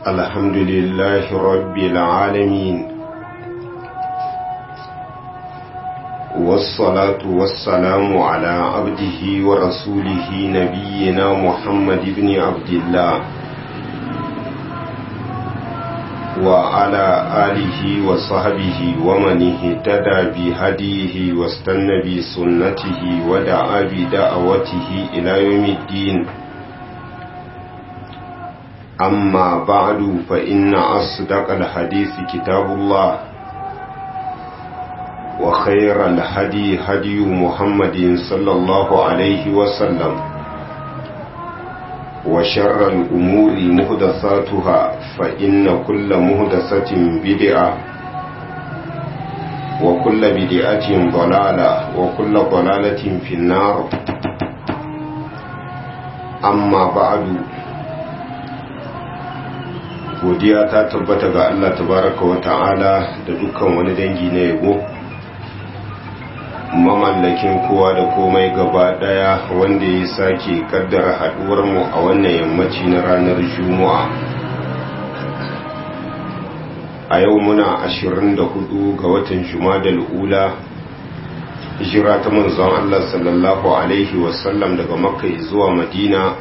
الحمد لله رب العالمين والصلاة والسلام على عبده ورسوله نبينا محمد بن عبد الله وعلى آله وصحبه ومن اهتدى بهديه واستنى بسنته ودعا بدعوته إلى يوم الدين أما بعد فإن أصدق الحديث كتاب الله وخير الهدي هدي محمد صلى الله عليه وسلم وشر الأمور مهدساتها فإن كل مهدسة بدعة وكل بدعة ضلالة وكل ضلالة في النار أما بعد godiya ta tabbata ga Allah tabaraka wa ta'ala da dukkan wani dangi na yabo mamallakin kowa da komai gaba daya wanda ya sake kaddara haduwar mu a wannan yammaci na ranar juma'a a yau muna 24 ga watan jumadal ula hijira ta manzon Allah sallallahu alaihi wasallam daga makka zuwa madina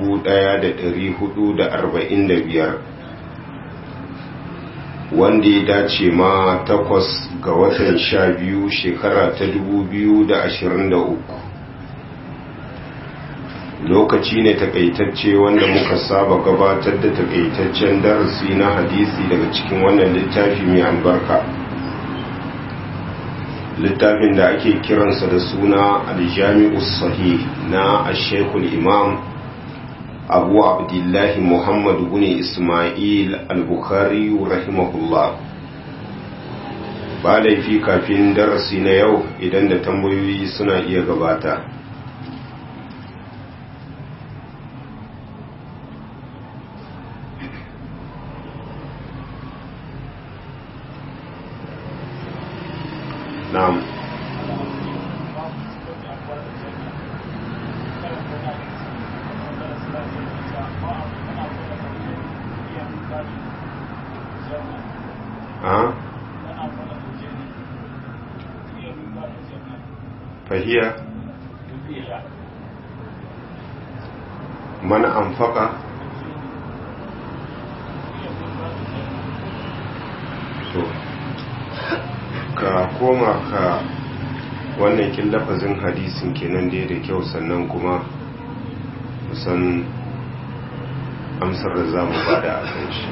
1445 wanda ya dace ma takwas ga watan sha biyu shekara ta dubu biyu da ashirin da uku lokaci ne takaitacce wanda muka saba gabatar da takaitaccen darasi na hadisi daga cikin wannan littafi mai albarka littafin da ake kiransa da suna aljami'us sahih na ashekul imam abu abdullahi muhammad bin ismail al-bukhari rahimahullah ba laifi kafin darasi na yau idan da tambayoyi suna iya gabata na'am fahiya mana amfaka to ka koma ka wannan kin lafazin hadisin kenan da da kyau sannan kuma musan amsar da za mu bada a kan shi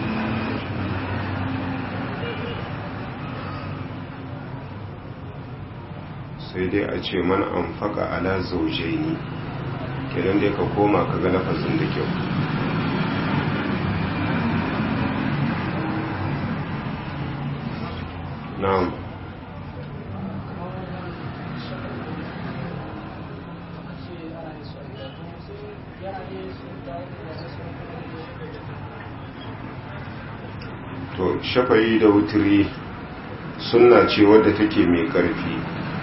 sai dai a ce man an faka ala zaujai ne kenan dai ka koma ka ga lafazin da kyau na'am to shafayi da wuturi sunna ce wadda take mai ƙarfi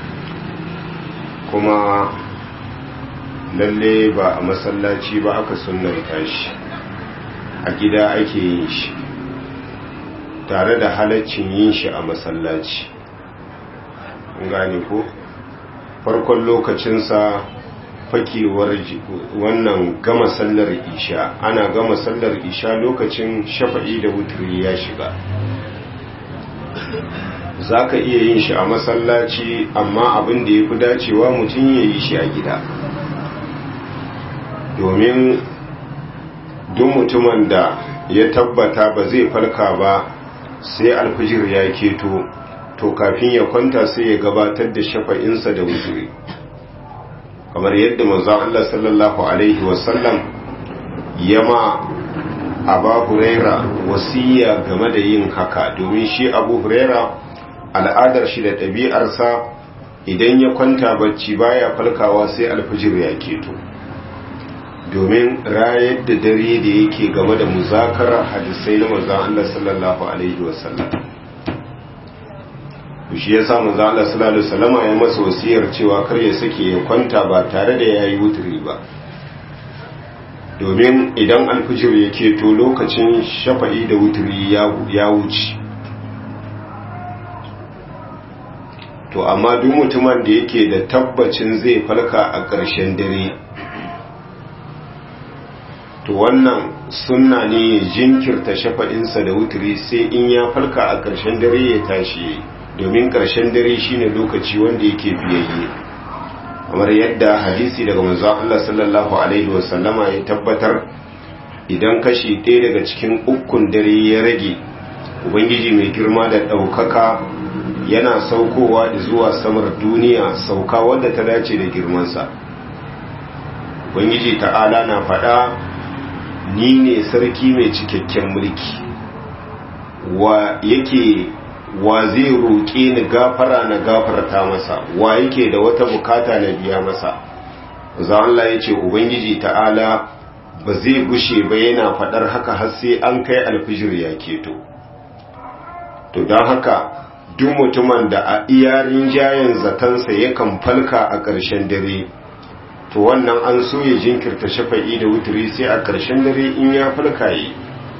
kuma lalle ba a masallaci ba aka sunanta shi a gida ake yin shi tare da halaccin yin shi a masallaci gane ko farkon lokacinsa fakewar wannan gama sallar isha ana gama sallar isha lokacin shafa'i da wuturi ya shiga za ka iya yin shi a masallaci amma abin da ya fi dacewa mutum ya yi shi a gida domin duk mutumin da ya tabbata ba zai farka ba sai alfijir ya keto to kafin ya kwanta sai ya gabatar da shafa'insa da wuzuri kamar yadda manzon Allah sallallahu alaihi wasallam yama Abu Huraira wasiya game da yin haka domin shi Abu Huraira al'adar shi da ɗabi'arsa idan ya kwanta bacci baya falkawa sai alfijir ya keto domin rayar da dare da yake game da muzakarar hadisai na manzon Allah sallallahu alaihi wasallam shi ya sa manzon Allah sallallahu alaihi wasallam ya masa wasiyar cewa kar ya sake ya kwanta ba tare da yayi wuturi ba domin idan alfijir ya keto lokacin shafa'i da wuturi ya wuce to amma duk mutumin da yake da tabbacin zai falka a ƙarshen dare to wannan sunna ne ya jinkirta shafa'insa da wuturi sai in ya falka a ƙarshen dare ya tashi domin ƙarshen dare shine lokaci wanda yake fiyayye kamar yadda hadisi daga manzon Allah sallallahu alaihi wasallama ya tabbatar idan kashi ɗaya daga cikin ukun dare ya rage ubangiji mai girma da ɗaukaka yana saukowa zuwa samar duniya sauka wadda ta dace da girmansa ubangiji ta'ala na faɗa ni ne sarki mai cikakken mulki wa yake wa zai roƙe ni gafara na gafarta masa wa yake da wata bukata na biya masa za Allah ya ce ubangiji ta'ala ba zai gushe ba yana faɗar haka har sai an kai alfijir ya keto to don haka duk mutumin da a iyarin jayen zatansa yakan falka a ƙarshen dare to wannan an so ya jinkirta shafa'i da wuturi sai a ƙarshen dare in ya falka yi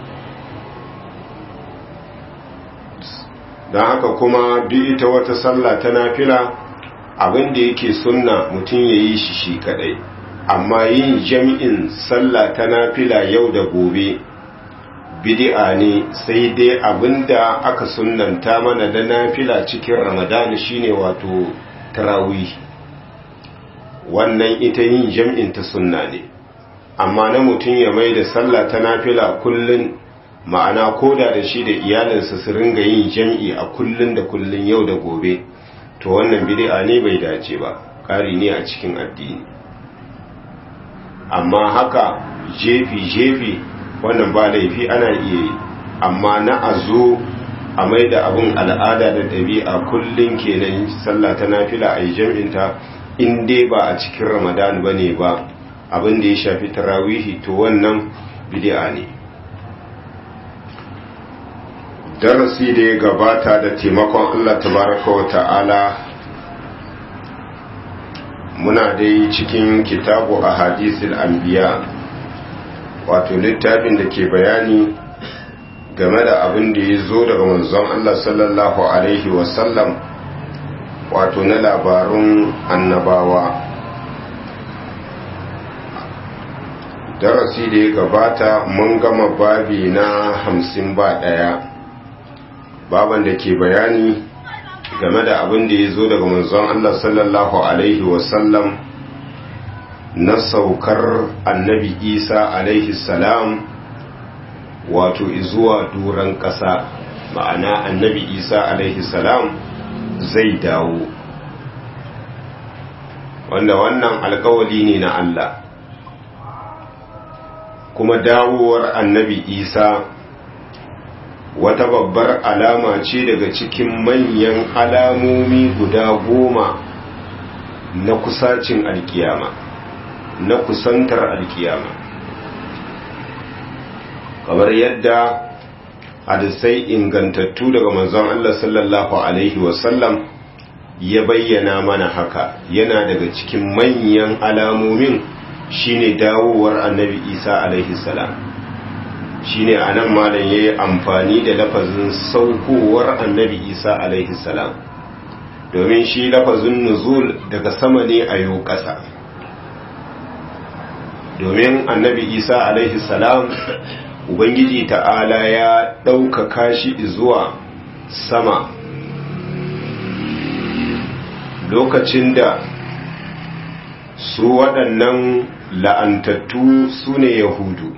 don haka kuma duk ita wata sallah ta nafila abin da yake sunna mutum ya yi shi shi kadai amma yin jami'in sallah ta nafila yau da gobe bid'a ne sai dai abinda aka sunnanta mana da nafila cikin ramadani shine wato tarawih wannan ita yin jam'in ta sunna ne amma na mutum ya mai da sallah ta nafila kullun ma'ana koda da shi da iyalinsa su ringa yin jam'i a kullun da kullun yau da gobe to wannan bid'a ne bai dace ba kari ne a cikin addini amma haka jefi jefi wannan ba laifi ana iya yi amma na a zo a mai da abin al'ada da ɗabi'a kullum kenan sallah ta nafila a yi jam'inta in dai ba a cikin ramadan ba ne ba abin da ya shafi tarawihi to wannan bid'a ne darasi da ya gabata da taimakon allah tabaraka wa ta'ala muna dai cikin kitabu a hadisul anbiya wato littafin da ke bayani game da abin da ya zo daga manzon Allah sallallahu Alaihi wasallam wato na labarun annabawa darasi da ya gabata mun gama babi na hamsin ba ɗaya baban da ke bayani game da abin da ya zo daga manzon Allah sallallahu Alaihi wasallam na saukar annabi isa alaihi salam wato zuwa duran ƙasa ma'ana annabi isa alaihi salam zai dawo wanda wannan alkawali ne na Allah kuma dawowar annabi isa wata babbar alama ce daga cikin manyan alamomi guda goma na kusacin alkiyama na kusantar alkiyama kamar yadda hadisai ingantattu daga manzon Allah sallallahu alaihi wasallam ya bayyana mana haka yana daga cikin manyan alamomin shine dawowar annabi isa alaihi salam shine anan malam yayi amfani da lafazin saukowar annabi isa alaihi salam domin shi lafazin nuzul daga sama ne a yau ƙasa domin annabi isa alaihi salam ubangiji ta'ala ya ɗaukaka shi zuwa sama lokacin da su waɗannan la'antattu su ne yahudu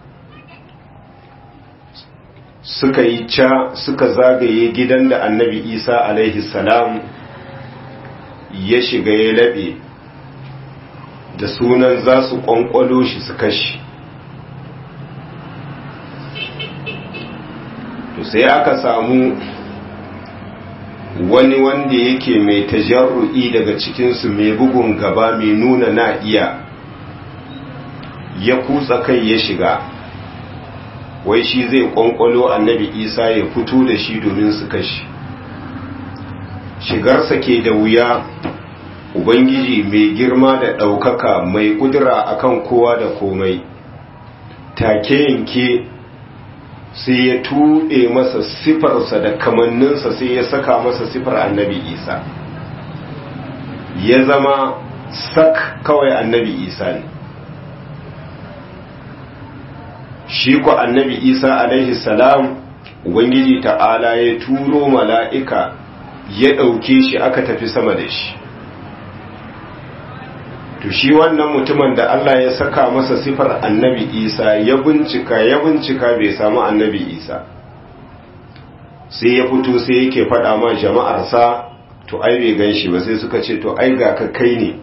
suka yi ca suka zagaye gidan da annabi isa alaihi salam ya shiga ya laɓe da sunan za su ƙwanƙwalo shi su kashi to sai aka samu wani wanda yake mai tajarru'i daga cikinsu mai bugun gaba mai nuna na iya ya kutsa kai ya shiga wai shi zai ƙwanƙwalo annabi isa ya fito da shi domin su kashi shigarsa ke da wuya ubangiji mai girma da ɗaukaka mai ƙudura akan kowa da komai take yanke sai ya tuɗe masa sifarsa da kamanninsa sai ya saka masa sifar annabi isa ya zama sak kawai annabi isa ne shi ku annabi isa alaihi salam ubangiji ta'ala ya turo mala'ika ya ɗauke shi aka tafi sama da shi to shi wannan mutumin da Allah ya saka masa sifar annabi isa ya bincika ya bincika bai samu annabi isa sai ya fito sai yake faɗa ma jama'arsa to ai bai gan shi ba sai suka ce to ai ga ka kai ne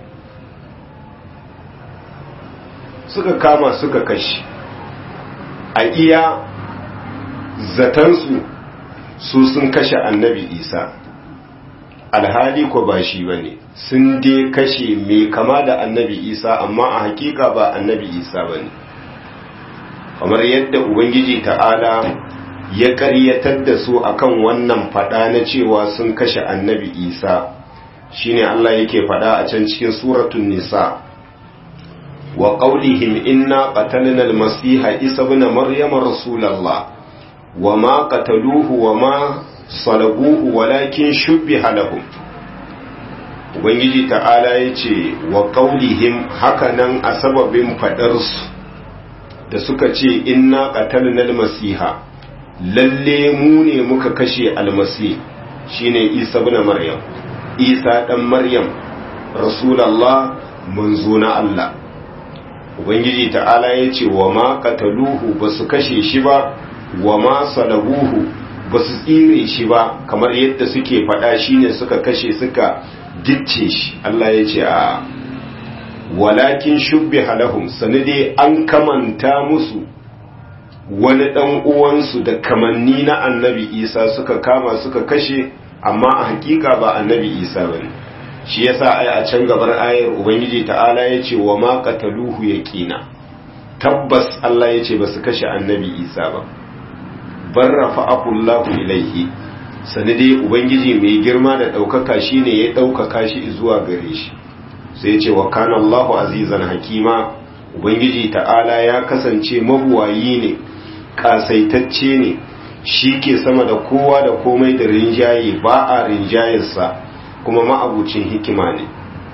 suka kama suka kashi a iya zatansu su sun kashe annabi isa alhali ko ba shi ba ne sun dai kashe mai kama da annabi isa amma a hakika ba annabi isa ba ne kamar yadda ubangiji ta'ala ya karyatar da su akan wannan fada na cewa sun kashe annabi isa shine Allah yake fada a can cikin suratun nisa wa qaulihim inna qatalna al-masiha isa ibn maryama rasulallah wa ma qataluhu wa ma salabuhu walakin shubbiha lahum ubangiji ta'ala yace wa qaulihim hakanan a sababin fadarsu da suka ce inna qatalna al-masiha lalle mu ne muka kashe almasi shine isa ibn maryam isa dan maryam rasulullah manzo na Allah ubangiji ta'ala yace wa ma qataluhu basu kashe shi ba wa ma salabuhu basu tsire shi ba kamar yadda suke faɗa shine suka kashe suka gicce shi Allah yace a walakin shubbiha lahum sanade an kamanta musu wani ɗan uwansu da kamanni na annabi isa suka kama suka kashe amma a hakika ba annabi isa ba ne shi yasa ai a can gabar ayar ubangiji ta'ala ya ce wa ma qataluhu yaqina tabbas Allah ya ce ba su kashe annabi isa ba bar rafa'ahu Allahu ilaihi sanade ubangiji mai girma da ɗaukaka shine ya ɗaukaka shi zuwa gare shi sai ya ce wa kana Allahu azizan hakima ubangiji ta'ala ya kasance mabuwayi ne kasaitacce ne shi ke sama da kowa da komai da rinjaye ba a rinjayarsa kuma ma'abucin hikima ne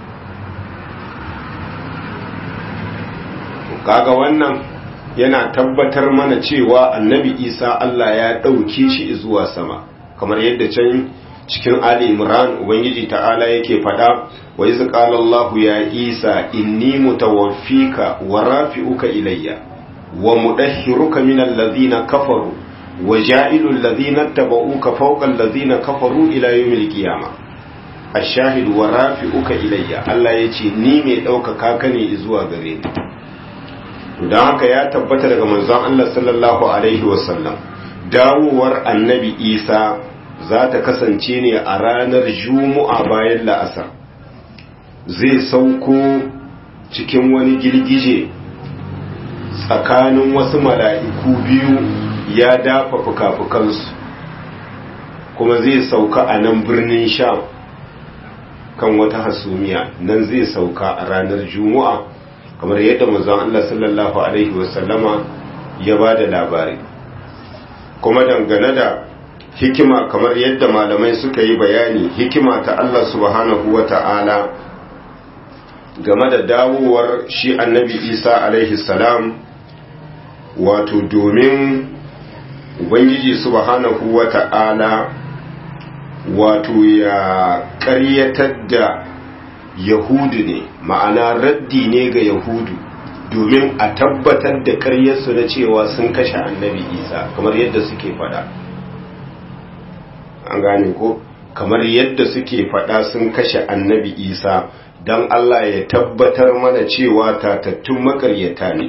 kaga wannan yana tabbatar mana cewa annabi isa Allah ya ɗauke shi zuwa sama kamar yadda can cikin ali imran ubangiji ta'ala yake faɗa wa iz qala allah ya isa inni mutawaffika wa rafi'uka ilayya wa mudahhiruka min alladhina kafaru wa ja'ilu alladhina tabauka fawqa alladhina kafaru ila yawmil qiyamah ash-shahid wa rafi'uka ilayya Allah yace ni mai ɗaukaka ka ne zuwa gare ni don haka ya tabbata daga manzon Allah sallallahu alaihi wasallam dawowar annabi Isa za ta kasance ne a ranar Juma'a bayan la'asar zai sauko cikin wani girgije tsakanin wasu mala'iku biyu ya dafa fuka-fukansu kuma zai sauka a nan birnin sham kan wata hasumiya nan zai sauka a ranar Juma'a kamar yadda manzon Allah sallallahu alaihi wasallama ya ba da labari kuma dangane da hikima kamar yadda malamai suka yi bayani hikima ta Allah subhanahu wa ta'ala game da dawowar shi annabi isa alaihi salam wato domin ubangiji subhanahu wa ta'ala wato ya ƙaryatar da yahudu ne ma'ana raddi ne ga yahudu domin a tabbatar da karyarsu na cewa sun kashe annabi isa kamar yadda suke fada an gane ko kamar yadda suke fada sun kashe annabi isa don allah ya tabbatar mana cewa tatattun makaryata ne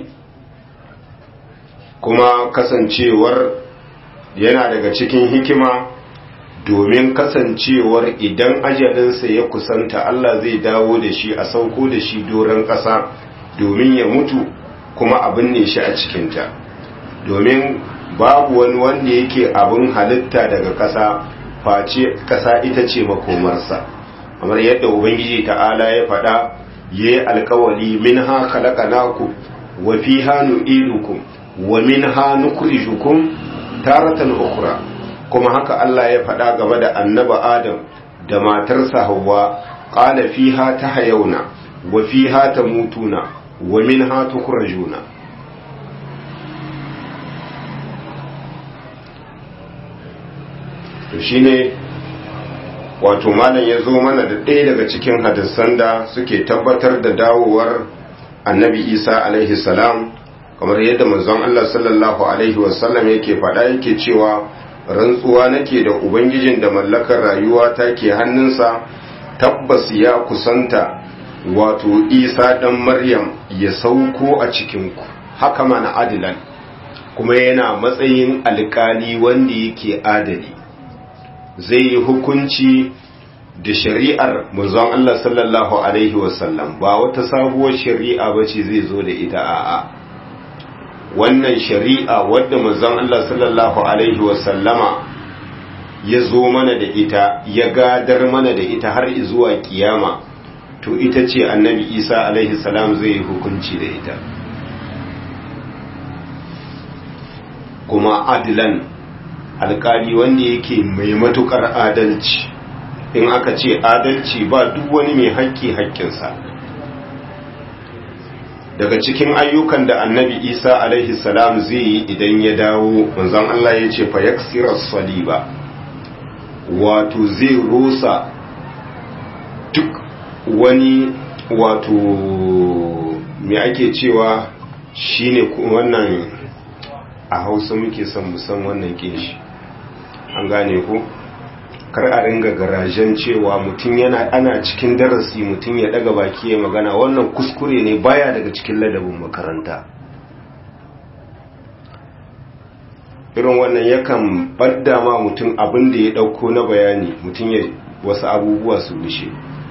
kuma kasancewar yana daga cikin hikima domin kasancewar idan ajalinsa ya kusanta Allah zai dawo da shi a sauko da shi doron ƙasa domin ya mutu kuma abin ne shi a cikinta domin babu wani wanda yake abin halitta daga ƙasa face ƙasa ita ce makomarsa kamar yadda ubangiji ta'ala ya faɗa ya yi alkawali min ha naku wa fi hannu ilukum wa minha nukhrijukum taratan ukhra kuma haka Allah ya faɗa game da annaba Adam da matarsa Hawwa qala fiha tahayuna wa fiha tamutuna wa minha tukhrajuna to shine wato malam ya zo mana da ɗaya daga cikin hadisan da suke tabbatar da dawowar annabi isa alaihi salam kamar yadda manzon Allah sallallahu alaihi wasallam yake faɗa yake cewa rantsuwa nake da ubangijin da mallakar rayuwa ta ke hannunsa tabbas ya kusanta wato isa ɗan maryam ya sauko a cikinku haka mana adilan kuma yana matsayin alkali wanda yake adali zai yi hukunci da shari'ar manzon Allah sallallahu alaihi wasallam ba wata sabuwar shari'a bace zai zo da ita a'a wannan shari'a wadda manzon Allah sallallahu alaihi wasallama ya zo mana da ita ya gadar mana da ita har zuwa kiyama to ita ce annabi Isa alaihi salam zai yi hukunci da ita kuma adilan alkali wanda yake mai matukar adalci in aka ce adalci ba duk wani mai haƙƙi haƙƙinsa daga cikin ayyukan da annabi isa alaihi salam zai yi idan ya dawo manzon Allah ya ce fa yaksira saliba wato zai rusa duk wani wato me ake cewa shine wannan a hausa muke son musan wannan kinshi an gane ko kar a ringa garajen cewa mutum yana ana cikin darasi mutum ya daga baki ya magana wannan kuskure ne baya daga cikin ladabin makaranta irin wannan yakan badda ma mutum abin da ya dauko na bayani mutum ya wasu abubuwa su rushe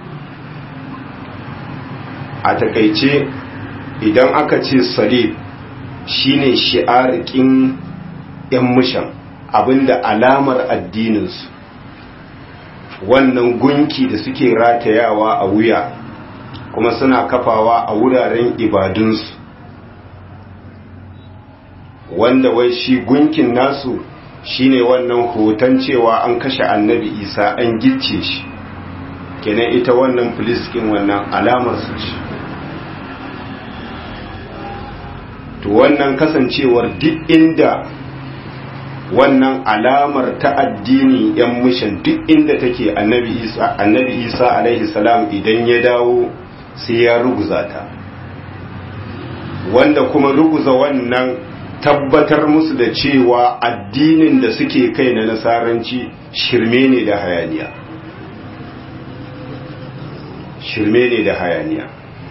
a takaice idan aka ce salib shine shi'arikin yan mushan abinda alamar addininsu wannan gunki da suke ratayawa a wuya kuma suna kafawa a wuraren ibadunsu wanda wai shi gunkin nasu shine wannan hoton cewa an kashe annabi isa an gicce shi kenan ita wannan filiskin wannan alamar su ce to wannan kasancewar duk inda wannan alamar ta addini yan mishan duk inda take annabi isa annabi isa alaihi salam idan ya dawo sai ya ruguza ta wanda kuma ruguza wannan tabbatar musu da cewa addinin da suke kai na nasaranci shirme ne da hayaniya shirme ne da hayaniya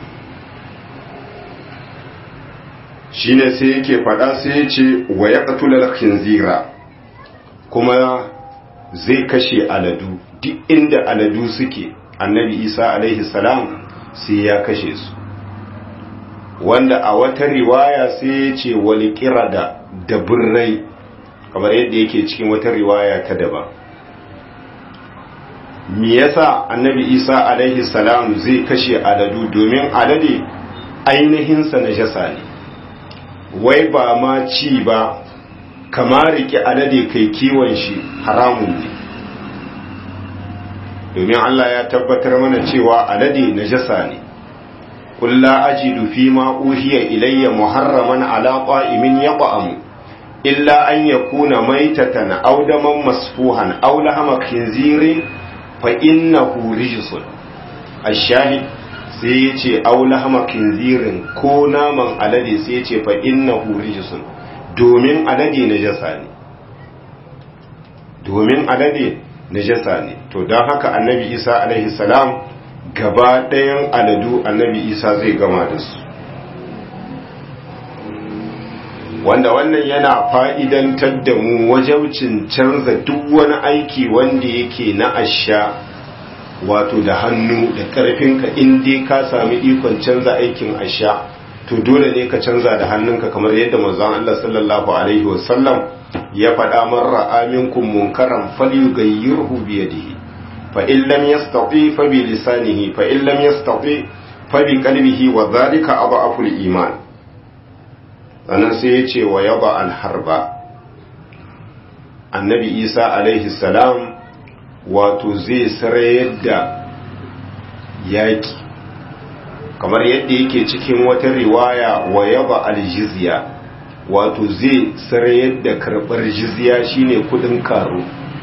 shine sai yake faɗa sai ya ce wa ya ƙatular khinzira kuma zai kashe aladu duk inda aladu suke annabi isa alaihi salam sai ya kashe su wanda a wata riwaya sai ya ce wani kirada da birrai kamar yadda yake cikin wata riwaya ta daban me yasa annabi isa alaihi salam zai kashe aladu domin alade ainihinsa na jasa ne wai ba ma ci ba kama rike alade kai kiwon shi haramun ne domin Allah ya tabbatar mana cewa alade najasa ne qul la ajidu fi ma uhiya ilayya muharraman ala qa'imin yaqamu illa an yakuna maytatan aw daman masfuhan aw lahama khinzirin fa innahu rijsun ash-shahid sai ya ce aula hama kinzirin ko naman alade sai ya ce fa innahu rijsun domin alade najasa ne domin alade najasa ne to don haka annabi isa alaihi salam gaba ɗayan aladu annabi isa zai gama da su wanda wannan yana fa'idantar da mu wajaucin canza duk wani aiki wanda yake na asha wato da hannu da karfinka in dai ka sami ikon canza aikin asha to dole ne ka canza da hannunka kamar yadda manzon Allah sallallahu alaihi wasallam ya faɗa man ra'a minkum munkaran falyughayyirhu bi yadihi fa in lam yastati fa bi lisanihi fa in lam yastati fa bi qalbihi wa dhalika adhafu iman sannan sai ya ce wa yaba alharba annabi isa alaihi salam wato zai sarayar da yaƙi kamar yadda yake cikin wata riwaya wa yaba aljizya wato zai sarayar da karɓar jizya shine kudin karo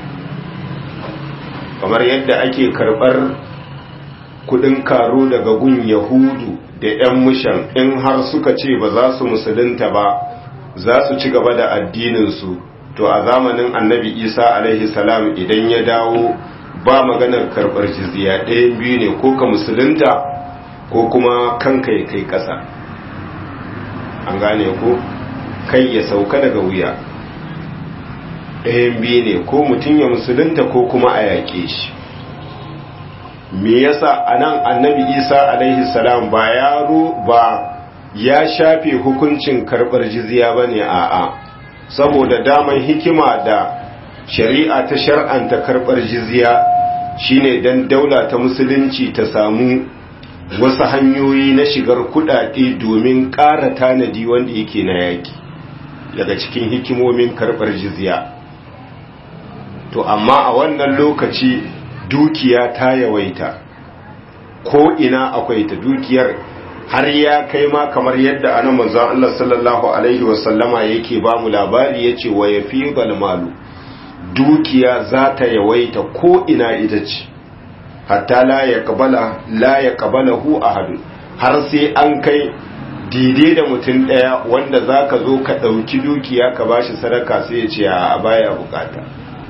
kamar yadda ake karɓar kudin karo daga gun yahudu da 'yan mushan in har suka ce ba za su musulunta ba za su ci gaba da addininsu to a zamanin annabi isa alaihi salam idan ya dawo ba maganar karɓar jizya ɗayan biyu ne ko ka musulunta ko kuma kanka ya kai ƙasa an gane ko kai ya sauka daga wuya ɗayan biyu ne ko mutum ya musulunta ko kuma a yaƙe shi me yasa anan annabi isa alaihi salam ba yaro ba ya shafe hukuncin karɓar jizya ba ne a'a saboda daman hikima da shari'a ta shar'anta karɓar jizya shine don daula ta musulunci ta samu wasu hanyoyi na shigar kudade domin ƙara tanadi wanda yake na yaƙi daga cikin hikimomin karɓar jizya to amma a wannan lokaci dukiya ta yawaita ko ina akwai ta dukiyar har ya kai ma kamar yadda ana manzon Allah sallallahu alaihi wasallama yake ba mu labari yace wa yafi malu dukiya za ta yawaita ko ina ita ce hatta la yaqbala la yaqbalahu ahad har sai an kai dide da mutum daya wanda zaka zo ka dauki dukiya ka bashi sadaka sai ya ce a baya bukata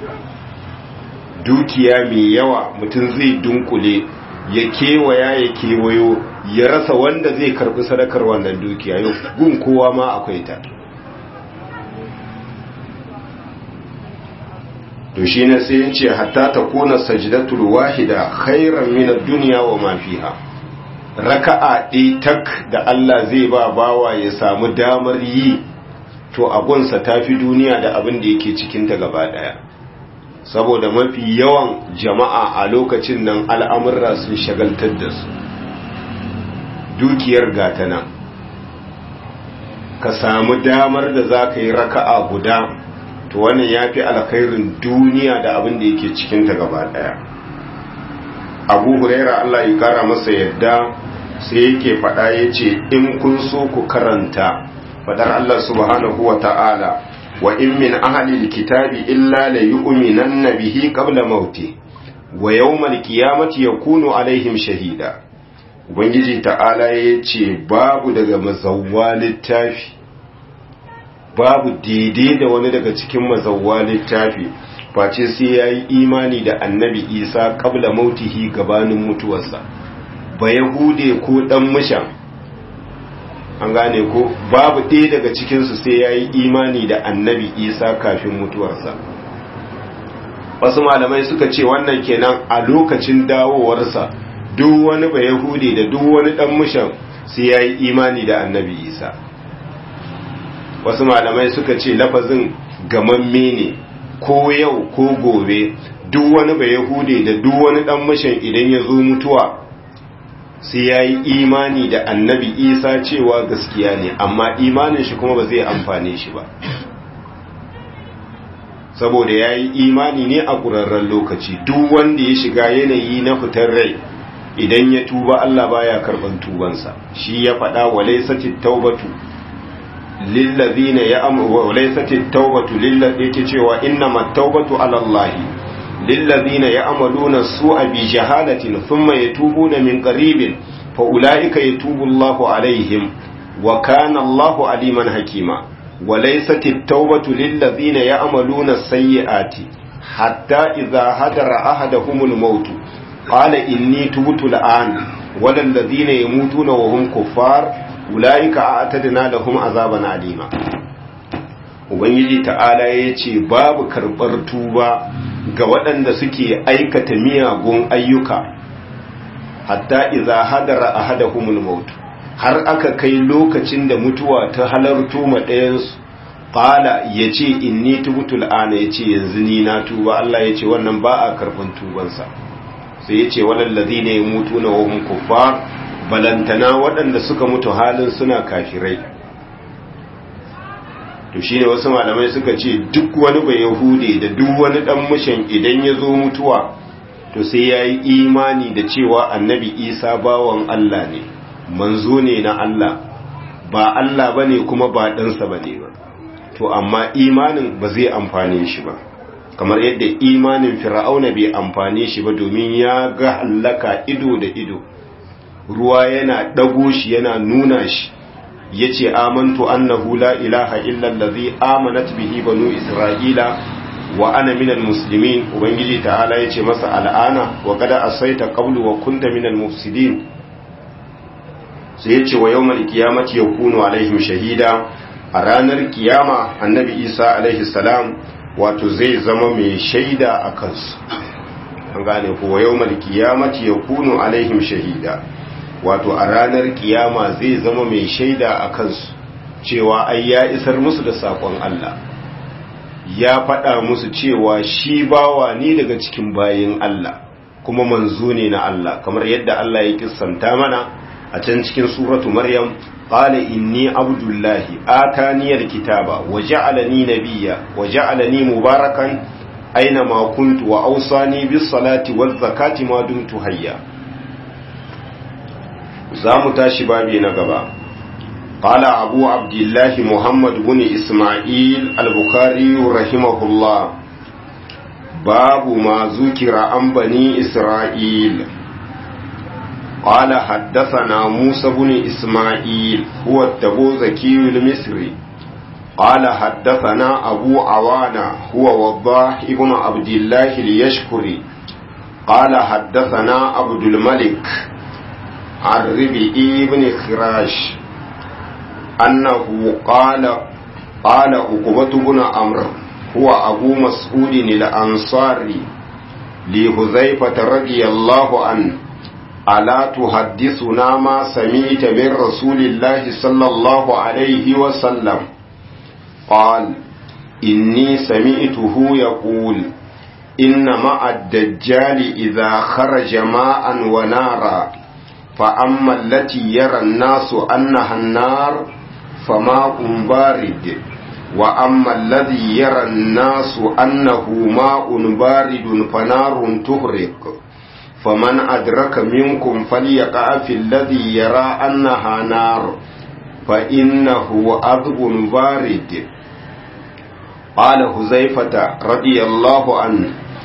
dukiya mai yawa mutum zai dunkule ya kewaya ya kewayo ya rasa wanda zai karbi sadakar wannan dukiya yau gun kowa ma akwai ta to shi ne sai yace hatta ta kona sajdatul wahida khairan min ad-dunya wa ma fiha raka'a ɗaya tak da Allah zai ba bawa ya samu damar yi to abunsa tafi duniya da abin da yake cikin ta gaba daya saboda mafi yawan jama'a a lokacin nan al'amurra sun shagaltar da su dukiyar gata nan ka samu damar da za ka yi raka'a guda to wannan ya fi alkhairin duniya da abin da yake cikinta gaba daya abu huraira allah ya kara masa yadda sai yake faɗa ya ce in kun so ku karanta faɗar allah subhanahu wa ta'ala wa in min ahalil kitabi illa la yu'minanna bihi qabla mauti wa yawmal qiyamati yakunu alaihim shahida ubangiji ta'ala ya ce babu daga mazawwa littafi babu daidai da wani daga cikin mazawwa littafi face sai ya yi imani da annabi isa kabla mautihi gabanin mutuwarsa ba yahude ko dan mushan an gane ko babu ɗaya daga cikinsu sai ya yi imani da annabi isa kafin mutuwarsa wasu malamai suka ce wannan kenan a lokacin dawowarsa duk wani ba yahude da duk wani dan mushan sai ya yi imani da annabi isa wasu malamai suka ce lafazin gamamme ne ko yau ko gobe duk wani ba yahude da duk wani dan mashin idan ya zo mutuwa sai ya yi imani da annabi isa cewa gaskiya ne amma imanin shi kuma ba zai amfane shi ba saboda ya yi imani ne a ƙurarren lokaci duk wanda ya shiga yanayi na fitar rai idan ya tuba allah baya karɓar tubansa shi ya faɗa wa laisatit taubatu lillazina ya'malu wa laysat at-taubatu lillazina yake cewa innamat taubatu ala Allah lillazina ya'maluna su'a bi jahalatin thumma yatubuna min qaribin fa ulaika yatubu Allahu alaihim wa kana Allahu aliman hakima wa laysat at-taubatu lillazina ya'maluna as-sayyi'ati hatta idha hadara ahaduhumul maut qala inni tubtu al-an wa lillazina yamutuna wa hum kuffar ula'ika a atadina da kuma azaban alima ubangiji ta'ala ya ce babu karɓar tuba ga waɗanda suke aikata miyagun ayyuka hatta iza hadara a hada maut har aka kai lokacin da mutuwa ta halarto ma ɗayansu ƙala ya ce inni tubutul ana ya ce yanzu ni na tuba Allah ya ce wannan ba a karɓar tubansa sai ya ce walallazi ne ya mutu na wahun kuffar balantana waɗanda suka mutu halin suna kafirai to shine wasu malamai suka ce duk wani bai yahude da duk wani dan mushin idan ya zo mutuwa to sai ya yi imani da cewa annabi isa bawan Allah ne manzo ne na Allah ba Allah ba ne kuma ba ɗansa ba ne ba to amma imanin ba zai amfane shi ba kamar yadda imanin fir'auna bai amfane shi ba domin ya ga hallaka ido da ido ruwa yana ɗago shi yana nuna shi ya ce amantu annahu la ilaha illallazi amanat bihi banu isra'ila wa ana minal muslimin ubangiji ta'ala ya ce masa al'ana wa kada asaita qablu wa kunta minal mufsidin sai ya ce wa yawmal qiyamati yakunu alaihim shahida a ranar kiyama annabi isa alaihi salam wato zai zama mai shaida a kansu an gane ko wa yawmal qiyamati yakunu alaihim shahida wato a ranar kiyama zai zama mai shaida a kansu cewa ai ya isar musu da sakon Allah ya faɗa musu cewa shi bawa ni daga cikin bayin Allah kuma manzo ne na Allah kamar yadda Allah ya kissanta mana a can cikin suratu maryam qala inni abdullahi atani alkitaba wa ja'alani nabiyya wa ja'alani mubarakan aina ma kuntu wa awsani bis salati waz zakati ma dumtu hayya zamu tashi babi na gaba قال أبو عبد الله محمد بن إسماعيل البخاري رحمه الله باب ما ذكر عن بني إسرائيل قال حدثنا موسى بن إسماعيل هو التبوذكي المصري قال حدثنا أبو عوانة هو وضاح ابن عبد الله ليشكري قال حدثنا عبد الملك عن ربيعي بن خراش أنه قال قال عقبة بن عمرو هو أبو مسعود الأنصاري لحذيفة رضي الله عنه ألا تحدثنا ما سمعت من رسول الله صلى الله عليه وسلم قال إني سمعته يقول إن مع الدجال إذا خرج ماء ونارا فأما التي يرى الناس أنها النار فماء بارد وأما الذي يرى الناس أنه ماء بارد فنار تهرق فمن أدرك منكم فليقع في الذي يرى أنها نار فإنه أذب بارد قال حذيفة رضي الله عنه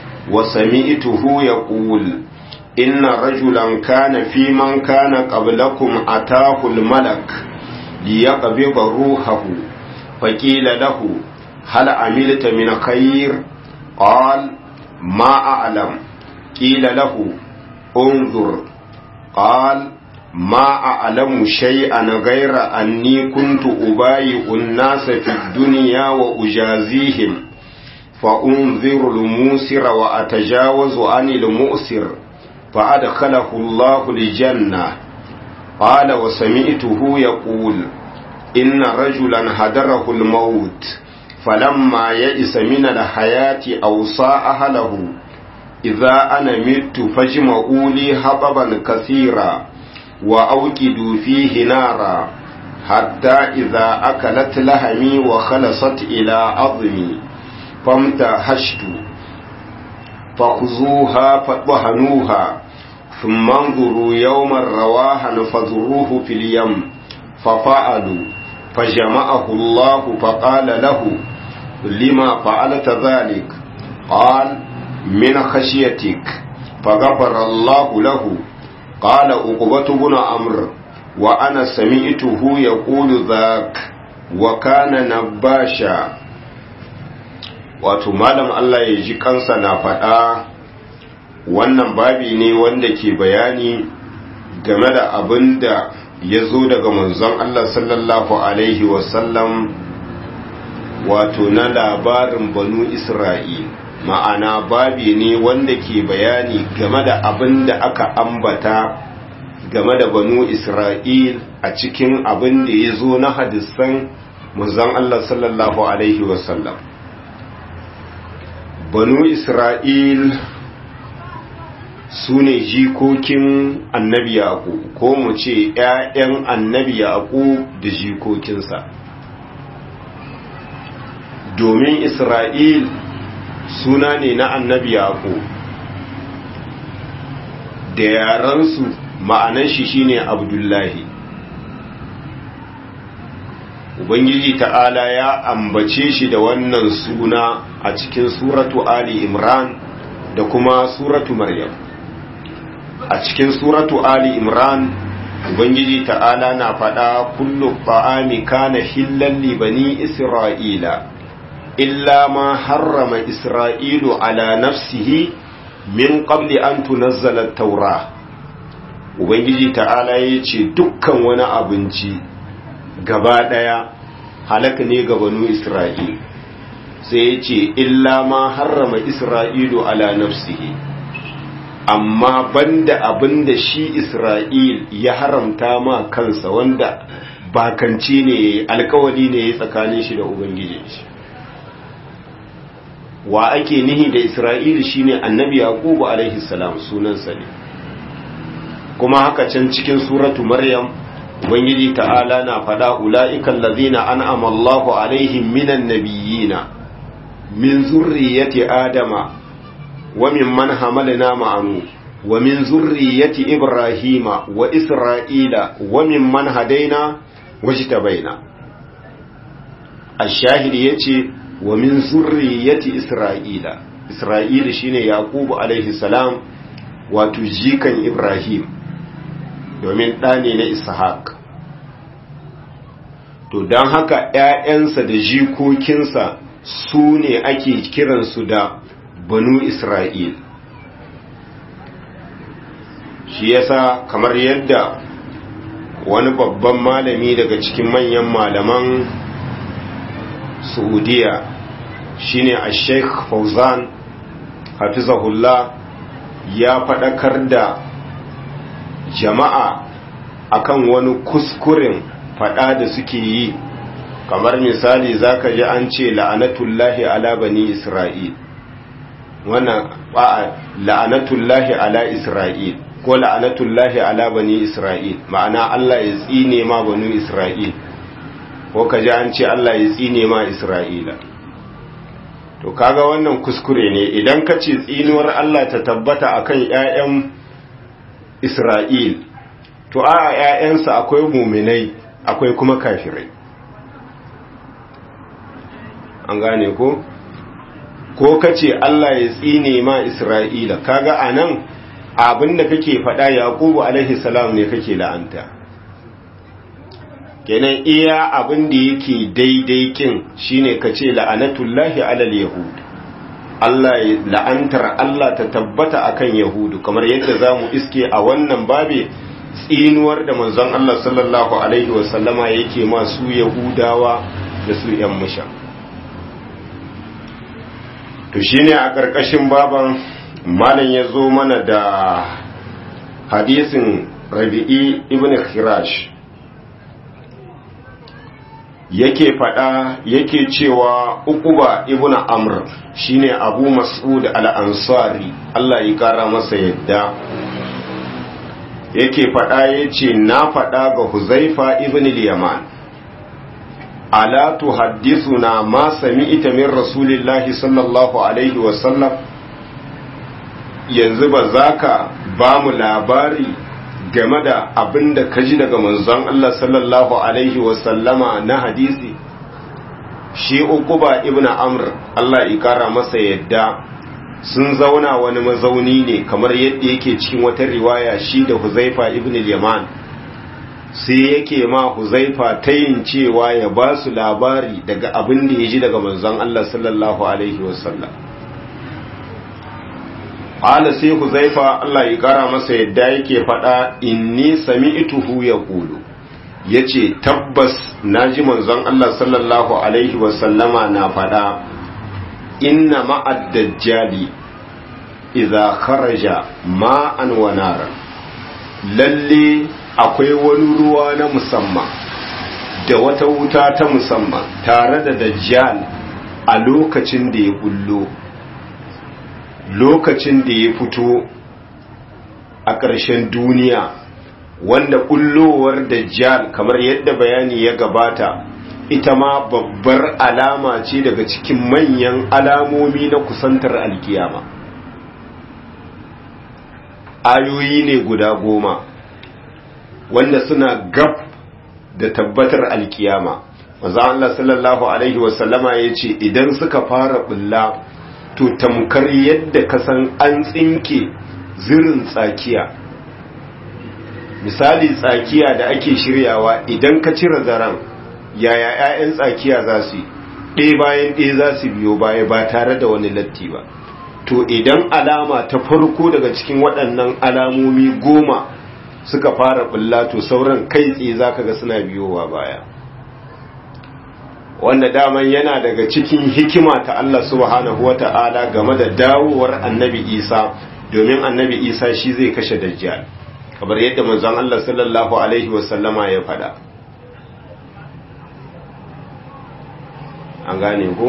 وسمعته يقول إن رجلا كان في من كان قبلكم أتاه الملك ليقبض روحه فقيل له هل عملت من خير قال ما أعلم قيل له انظر قال ما أعلم شيئا غير أني كنت أبايع الناس في الدنيا وأجازيهم فأنذر الموسر وأتجاوز عن المؤسر فأدخله الله الجنة قال وسمعته يقول إن رجلا هدره الموت فلما يئس من الحياة أوصى أهله إذا أنا مت فاجمعوا لي حطبا كثيرا وأوكدوا فيه نارا حتى إذا أكلت لهمي وخلصت إلى عظمي فامتهشت فخذوها فاطهنوها ثم انظروا يوما رواها فذروه في اليم ففعلوا فجمعه الله فقال له لما فعلت ذلك قال من خشيتك فغفر الله له قال عقبة بن عمرو وأنا سمعته يقول ذاك وكان نباشا wato malam Allah ya ji kansa na faɗa wannan babi ne wanda ke bayani game da abin da ya zo daga manzon Allah sallallahu Alaihi wasallam wato na labarin banu Isra'il ma'ana babi ne wanda ke bayani game da abin da aka ambata game da banu Isra'il a cikin abin da ya zo na hadisan manzon Allah sallallahu Alaihi wasallam banu Isra'il su ne jikokin annabi yaƙo ko mu ce ‘ya'yan annabi yaƙo da jikokinsa domin isra'il suna ne na annabi yaƙo da yaransu ma'anan shi shine abdullahi ubangiji ta'ala ya ambace shi da wannan suna a cikin suratu ali imran da kuma suratu maryam a cikin suratu ali imran ubangiji ta'ala na faɗa kullu ta'ami kana hillan li bani isra'ila illa ma harrama isra'ilu ala nafsihi min qabli an tunazzala at-taura ubangiji ta'ala yace dukkan wani abinci gaba daya halaka ne ga banu isra'il sai yace illa ma harrama isra'ilu ala nafsihi amma banda abinda shi Isra'il ya haramta ma kansa wanda bakanci ne alkawali ne ya tsakanin shi da Ubangiji shi. Wa ake nihi da Isra'il shine annabi Yaqubu alaihi salam sunansa ne. Kuma haka can cikin suratu Maryam Ubangiji ta'ala na faɗa ula'ikan lazina an amallahu alaihim minan nabiyina min zurriyati Adama وممن حملنا مع نوح ومن ذرية إبراهيم وإسرائيل وممن هدينا واجتبينا الشاهد يتي ومن ذرية إسرائيل إسرائيل شين يعقوب عليه السلام وتجيكا إبراهيم domin ɗane na ishaq to don haka ‘ya'yansa da jikokinsa su ne ake kiransu da banu Isra'il. Shi yasa kamar yadda wani babban malami daga cikin manyan malaman Saudiya shine a Sheikh Fauzan Hafizahullah ya faɗakar da jama'a akan wani kuskuren faɗa da suke yi kamar misali zaka ji an ce la'anatullahi ala bani Isra'il. wannan ba'a la'anatullahi ala Isra'il ko la'anatullahi ala bani Isra'il ma'ana Allah ya tsine ma banu Isra'il ko kaji an ce Allah ya tsine ma Isra'ila to kaga wannan kuskure ne idan ka ce tsinuwar Allah ta tabbata akan ƴaƴan Isra'il to a ƴaƴansa akwai muminai akwai kuma kafirai an gane ko ko kace Allah ya tsine ma Isra'ila kaga anan abinda kake faɗa Yakubu alaihi salam ne kake la'anta kenan iya abin da yake daidai kin shine kace la'anatullahi alal yahud Allah la'antar Allah ta tabbata akan yahudu kamar yadda zamu iske a wannan babe tsinuwar da manzon Allah sallallahu alaihi wasallama yake ma su yahudawa da su yan musha to shine a ƙarƙashin baban malam ya zo mana da hadisin rabi'i ibn khirash yake faɗa yake cewa uquba ibn amr shine abu mas'ud al-ansari Allah ya kara masa yadda yake faɗa yace na faɗa ga huzaifa ibn al-yaman ala tuhaddithuna ma sami'ta min rasulillahi sallallahu alaihi wa sallam yanzu ba zaka ba mu labari game da abin da ka ji daga manzon Allah sallallahu Alaihi wasallama na hadisi shi ukuba ibn amr Allah ikara masa yadda sun zauna wani mazauni ne kamar yadda yake cikin wata riwaya shi da huzaifa ibn yaman sai yake ma huzaifa ta yin cewa ya ba su labari daga abin da ya ji daga manzon Allah sallallahu Alaihi wasallam Ala sai Huzaifa Allah ya kara masa yadda yake faɗa inni sami'tuhu yaqulu yace tabbas naji manzon Allah sallallahu alaihi wa sallama na faɗa inna ma'ad dajjali idza kharaja ma'an wa nara lalle akwai wani ruwa na musamman da wata wuta ta musamman tare da dajjal a lokacin da ya bullo lokacin da ya fito a ƙarshen duniya wanda ƙullowar dajjal kamar yadda bayani ya gabata ita ma babbar alama ce daga cikin manyan alamomi na kusantar alkiyama ayoyi ne guda goma wanda suna gab da tabbatar alkiyama maza Allah sallallahu Alaihi wasallama ya ce idan suka fara bulla to tamkar yadda kasan an tsinke zirin tsakiya misali tsakiya da ake shiryawa idan ka cire zaren yaya 'ya'yan tsakiya za su yi ɗaya bayan ɗaya za su biyo baya ba tare da wani latti ba to idan alama ta farko daga cikin waɗannan alamomi goma suka fara bulla to sauran kai tsaye za ka ga suna biyowa baya wanda daman yana daga cikin hikima ta Allah subhanahu wa ta'ala game da dawowar annabi isa domin annabi isa shi zai kashe dajjal kamar yadda manzon Allah sallallahu alaihi wasallama ya faɗa an gane ku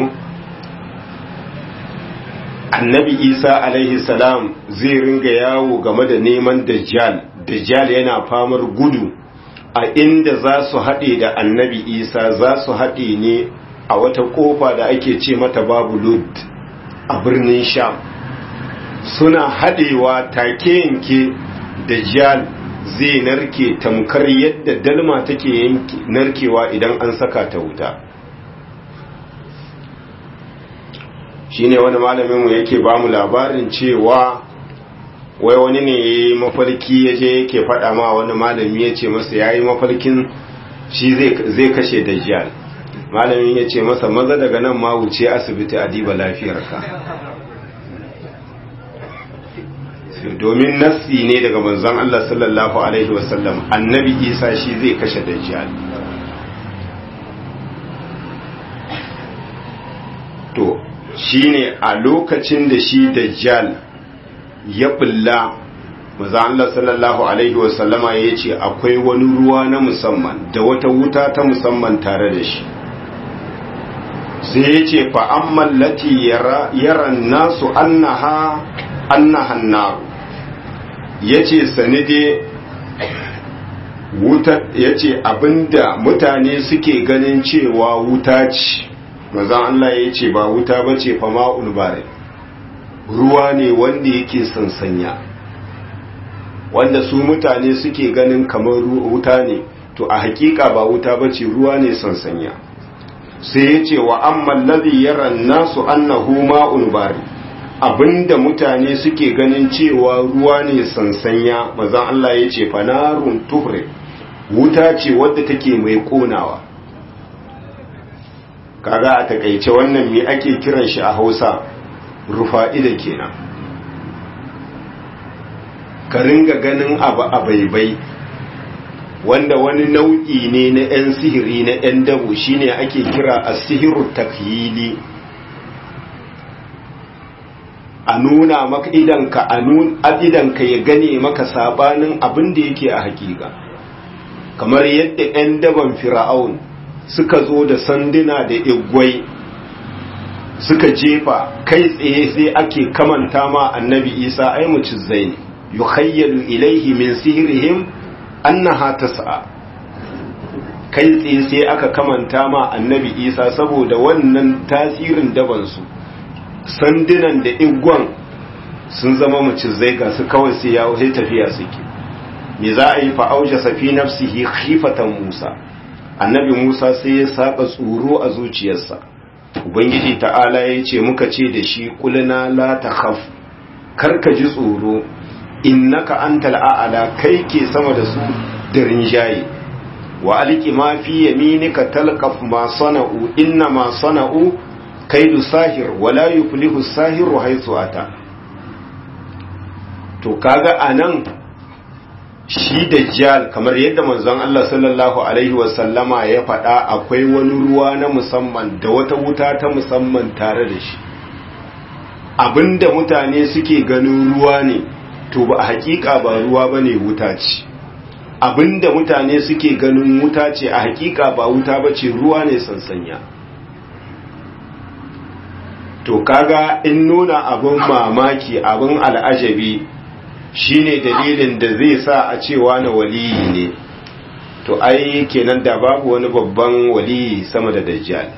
annabi isa alaihi salam zai ringa yawo game da neman dajjal dajjal yana famar gudu a inda za su haɗe da annabi isa za su haɗe ne a wata ƙofa da ake ce mata babu lud a birnin sham suna haɗewa take yanke dajjal zai narke tamkar yadda dalma take narkewa idan an saka ta wuta shine wani malaminmu yake ba mu labarin cewa wai wani ne ya yi mafarki ya je yake faɗa ma wani malami ya ce masa ya yi mafarkin shi zai kashe dajjal malamin ya ce masa maza daga nan ma wuce asibiti a diba lafiyarka domin nassi ne daga manzon Allah sallallahu alaihi wasallam annabi isa shi zai kashe dajjal to shine a lokacin da shi dajjal ya bulla maza Allah sallallahu alaihi wasallama ya ce akwai wani ruwa na musamman da wata wuta ta musamman tare da shi sai ya ce fa'amman lati yaran nasu annaha annahan naru ya ce sanide wuta ya ce abinda mutane suke ganin cewa wuta ce mazan Allah ya ce ba wuta ba ce fama ulbare ruwa ne wanda yake sansanya wanda su mutane suke ganin kamar wuta ne to a hakika ba wuta ba ce ruwa ne sansanya sai ya ce wa amman ladhi yaran nasu annahu ma'un bari abinda mutane suke ganin cewa ruwa ne sansanya mazan Allah ya ce fanarun tuhre wuta ce wadda take mai konawa kaga a takaice wannan me ake kiran shi a Hausa rufa'ida kenan ka ringa ganin abu a baibai wanda wani nau'i ne na 'yan sihiri na 'yan dabo shine ake kira a sihiru takyili a nuna maka idanka a idanka ya gane maka sabanin abin da yake a hakika kamar yadda 'yan daban fir'aun suka zo da sanduna da igwai suka jefa kai tsaye sai ake kamanta ma annabi isa ai mucizai ne yukhayyalu ilaihi min sihirihim annaha tas'a kai tsaye sai aka kamanta ma annabi isa saboda wannan tasirin dabansu sandunan da igwan sun zama macizai ga su kawai sai ya sai tafiya suke me za a yi fa auja safi nafsihi khifatan musa annabi musa sai ya saka tsoro a zuciyarsa ubangiji ta'ala ya ce muka ce da shi kulna la takhaf karka ji tsoro innaka antal a'la kai ke sama da su da rinjaye wa alqi ma fi yaminika talqaf ma sana'u inna ma sana'u kaidu sahir wala yuflihu sahiru haythu ata to kaga anan shi dajjal kamar yadda manzon Allah sallallahu alaihi wasallama ya faɗa akwai wani ruwa na musamman da wata wuta ta musamman tare da shi abinda mutane suke ganin ruwa ne to ba hakika ba ruwa bane wuta ce abinda mutane suke ganin wuta ce a hakika ba wuta bace ruwa ne sansanya to kaga in nuna abin mamaki abin al'ajabi shine dalilin da zai sa a cewa na waliyi ne to ai kenan da babu wani babban wali sama da dajjal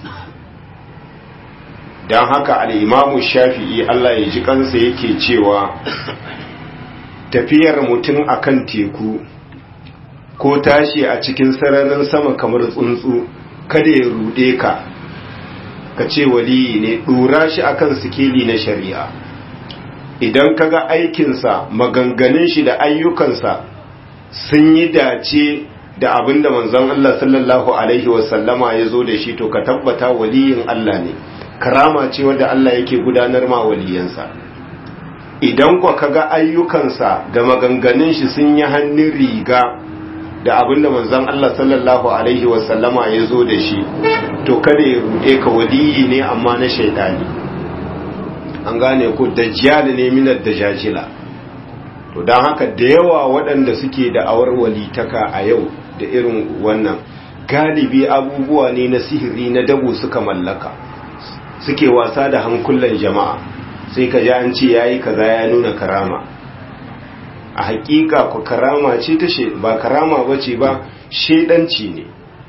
don haka al'imamu shafi'i Allah ya ji kansa yake cewa tafiyar mutum akan teku ko tashi a cikin sararin sama kamar tsuntsu kada ya rude ka ka ce waliyi ne ɗora shi akan sikeli na shari'a idan kaga aikinsa maganganun shi da ayyukansa sun yi dace da abin da manzon Allah sallallahu alaihi wasallama ya zo da shi to ka tabbata waliyin Allah ne karama ce wadda Allah yake gudanar ma waliyansa idan kwa kaga ayyukansa da maganganun shi sun yi hannun riga da abin da manzon Allah sallallahu alaihi wasallama ya zo da shi to kada ya rude ka waliyi ne amma na shaidani an gane ko dajjal ne minar dajajila to don haka da yawa waɗanda suke da awar walitaka a yau da irin wannan galibi abubuwa ne na sihiri na dabo suka mallaka suke wasa da hankulan jama'a sai ka ji an ce yayi kaza ya nuna karama a hakika ku karama ce ta ba karama bace ba shedanci ne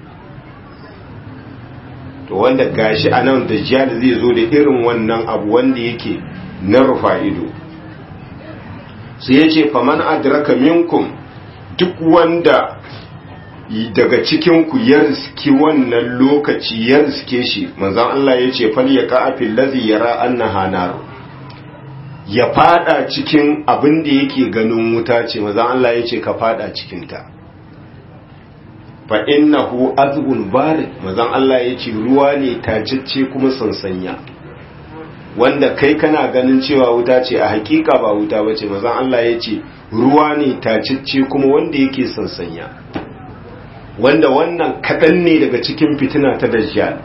to wanda gashi a nan dajjal zai zo da irin wannan abu wanda yake na rufa ido su ya ce faman adraka minkum duk wanda daga cikinku ya riski wannan lokaci ya riske shi manzan Allah ya ce fal ya ka'afin lazi yara annaha naru ya fada cikin abin da yake ganin wuta ce manzan Allah ya ce ka fada cikinta fa innahu azbun barid manzan Allah ya ce ruwa ne tajicce kuma sansanya wanda kai kana ganin cewa wuta ce a hakika ba wuta ba ce mazan Allah ya ce ruwa ne tacicce kuma wanda yake sansanya wanda wannan kaɗan ne daga cikin fitina ta dajjal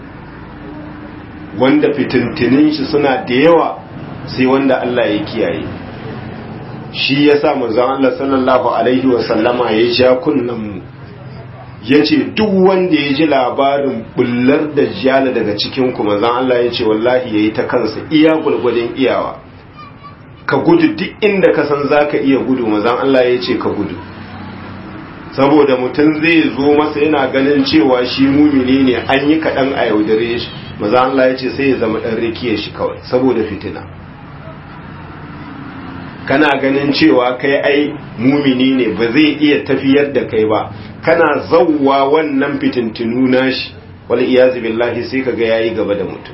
wanda fitintinin shi suna da yawa sai wanda Allah ya kiyaye shi ya sa mazan Allah sallallahu alaihi wasallama ya ja kunnen mu ya ce duk wanda ya ji labarin bullar da jala daga cikin kuma zan Allah ya ce wallahi ya yi ta kansa iya gulgudun iyawa ka gudu duk inda ka san za ka iya gudu mazan Allah ya ce ka gudu saboda mutum zai zo masa yana ganin cewa shi mumini ne an yi kaɗan a yaudare shi mazan Allah ya ce sai ya zama ɗan rikiya shi kawai saboda fitina kana ganin cewa kai ai mumini ne ba zai iya tafiyar da kai ba kana zauwa wannan fitintinu nashi wal iyazu billahi sai kaga yayi gaba da mutum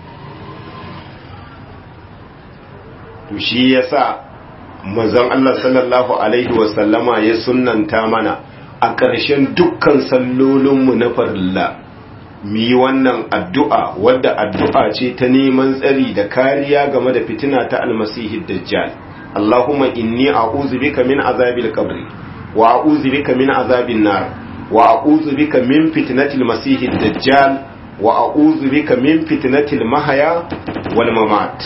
to shi yasa manzon Allah sallallahu alaihi wa sallama ya sunnanta mana a ƙarshen dukkan sallolinmu na farilla mu yi wannan addu'a wadda addu'a ce ta neman tsari da kariya game da fitina ta almasihid dajjal Allahumma inni a'udhu bika min azabil qabri wa a'udhu bika min azabin nar wa a'udhu bika min fitnatil masihid dajjal wa a'udhu bika min fitnatil mahya wal mamat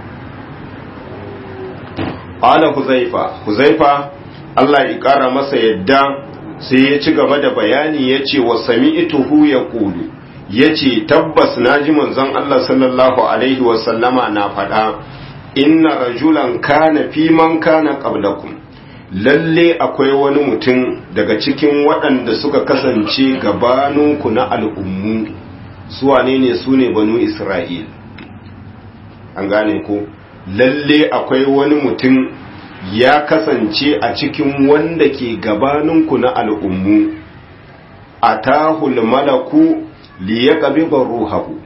qala huzaifa huzaifa Allah ya kara masa yadda sai ya ci gaba da bayani yace wa sami'tuhu yaqulu yace tabbas naji manzon Allah sallallahu alaihi wa sallama na faɗa inna rajulan kana fi man kana qablakum lalle akwai wani mutum daga cikin waɗanda suka kasance gabaninku na al'ummu su wane ne su ne banu isra'il an gane ko lalle akwai wani mutum ya kasance a cikin wanda ke gabaninku na al'ummu a tahul malaku liya ƙabibar ruhahu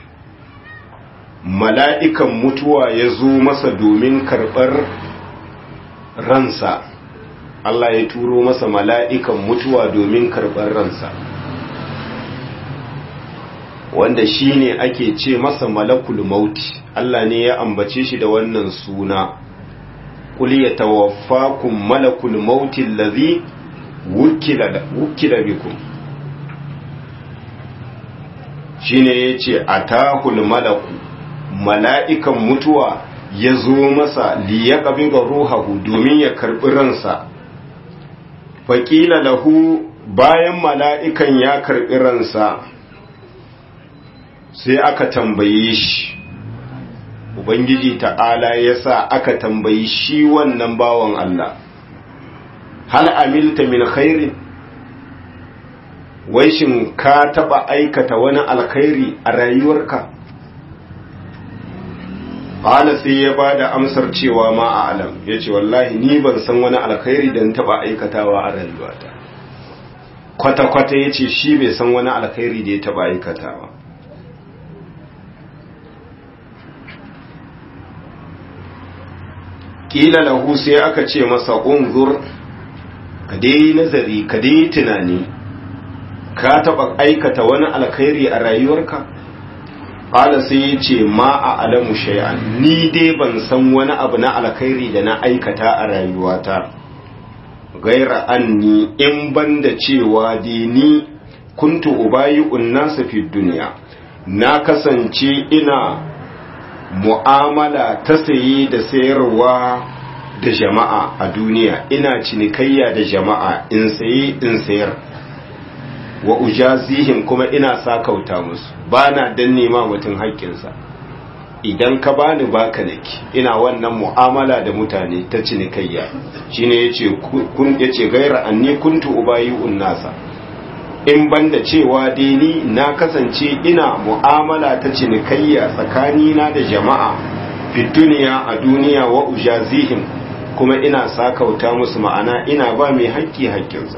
mala'ikan mutuwa ya zo masa domin karɓar ransa Allah ya turo masa mala'ikan mutuwa domin karɓar ransa wanda shi ne ake ce masa malakul mauti Allah ne ya ambace shi da wannan suna kuli ya tawaffakun malakul mauti lazi wukila bikum shi ne ya ce a tahul malaku mala'ikan mutuwa ya zo masa liya ƙabin ruhahu domin ya karɓi ransa faƙila lahu bayan mala'ikan ya karɓi ransa sai aka tambaye shi ubangiji ta'ala ya sa aka tambayi shi wannan bawan Allah hal amilta min khairin wai shin ka taba aikata wani alkhairi a rayuwarka Ƙala sai ya ba da amsar cewa ma a alam ya ce wallahi ni ban san wani alkhairi da taba aikatawa a rayuwata kwata-kwata ya ce shi bai san wani alkhairi da ya taba aikatawa ƙila lahu sai aka ce masa unzur ka dai nazari ka dai tunani ka taba aikata wani alkhairi a rayuwarka Ƙala sai ya ce ma a alamu shay'an ni dai ban san wani abu na alkhairi da na aikata a rayuwata gaira anni in banda cewa dai ni kuntu ubayi'un nasu fi duniya na kasance ina mu'amala ta saye da sayarwa da jama'a a duniya ina cinikayya da jama'a in saye in sayar wa ujazihim kuma ina sakauta musu ba na danne ma mutum haƙƙinsa idan ka bani baka nake ina wannan mu'amala da mutane ta cinikayya shine yace kun yace gaira anni kuntu ubayi'un nasa in banda cewa dai ni na kasance ina mu'amala ta cinikayya tsakanina da jama'a fi duniya a duniya wa ujazihim kuma ina sakauta musu ma'ana ina ba mai haƙƙi haƙƙinsa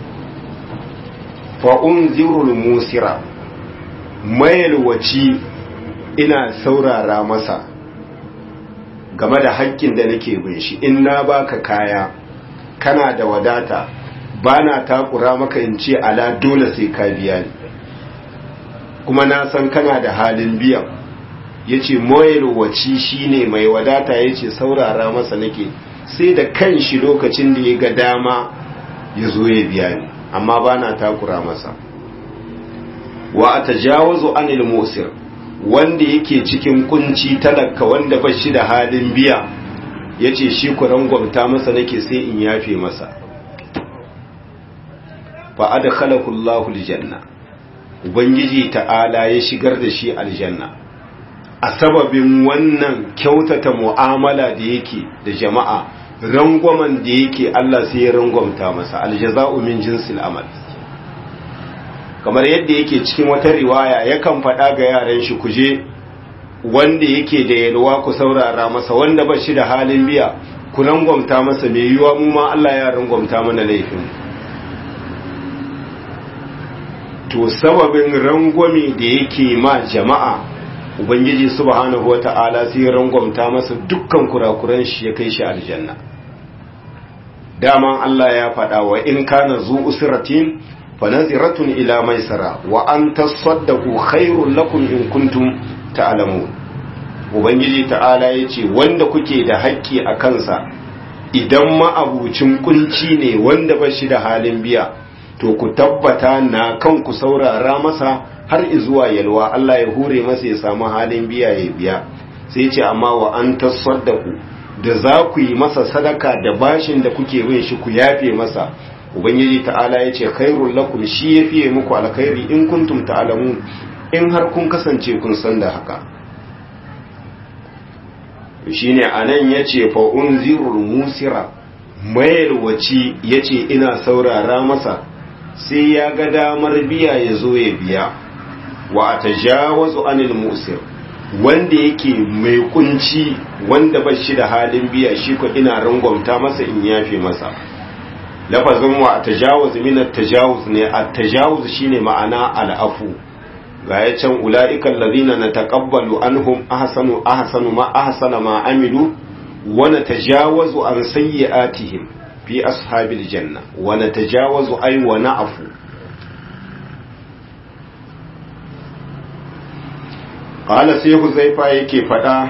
fa'unzirul musira mayalwaci ina saurara masa game da haƙƙin da nake bin shi in na baka kaya kana da wadata ba na takura maka in ce ala dole sai ka biya ni kuma na san kana da halin biyan ya ce mayalwaci shi ne mai wadata ya ce saurara masa nake sai da kan shi lokacin da ya ga dama ya zo ya biya ni amma ba na takura masa wa a tajawazu anil musir wanda yake cikin kunci talaka wanda ba shi da halin biya ya ce shi kuran gwamta masa nake sai in yafe masa fa adkhalahu Allahu aljanna ubangiji ta'ala ya shigar da shi aljanna a sababin wannan kyautata mu'amala da yake da jama'a rangwamen da yake Allah sai ya rangwamta masa aljaza'u min jinsil amal kamar yadda yake cikin wata riwaya yakan faɗa ga yaran shi kuje wanda yake da yalwa ku saurara masa wanda ba shi da halin biya ku rangwamta masa mai yiwa mu ma Allah ya rangwamta mana laifin to sababin rangwame da yake ma jama'a ubangiji subhanahu wata'ala sai rangwamta masa dukkan kurakuran shi ya kai shi aljanna daman Allah ya faɗa wa in kana zu usratin fa naziratun ila maisara wa an tasaddaqu khairul lakum in kuntum ta'lamun ubangiji ta'ala yace wanda kuke da haƙƙi a kansa idan ma'abucin kunci ne wanda ba shi da halin biya to ku tabbata na kan ku saurara masa har izuwa yalwa Allah ya hure masa ya samu halin biya ya biya sai ce amma wa an tasaddaku da za ku yi masa sadaka da bashin da kuke bin shi ku yafe masa ubangiji ta'ala ya ce khairul lakum shi ya fiye muku alkhairi in kuntum ta'lamun in har kun kasance kun san da haka shine anan yace fa unzirul musira mayarwaci yace ina saurara masa sai ya ga damar biya ya zo ya biya wa a tajawazu anil musir wanda yake mai kunci wanda ba shi da halin biya shi ko ina rangwamta masa in yafe masa lafazin wa a tajawuz min at-tajawuz ne at-tajawuz shine ma'ana al'afu ga ya can ula'ikan ladina nataqabbalu anhum ahsanu ahsanu ma ahsana ma amilu wa natajawazu an sayyi'atihim fi ashabil janna wa natajawazu ay wa na'fu qala sai huzaifa yake fada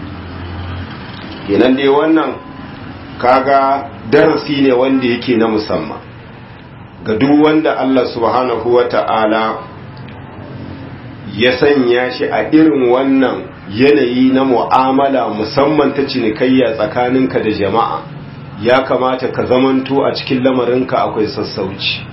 kenan dai wannan kaga darasi ne wanda yake na musamman ga duk wanda Allah subhanahu wata'ala ya sanya shi a irin wannan yanayi na mu'amala musamman ta cinikayya tsakaninka da jama'a ya kamata ka zamanto a cikin lamarinka akwai sassauci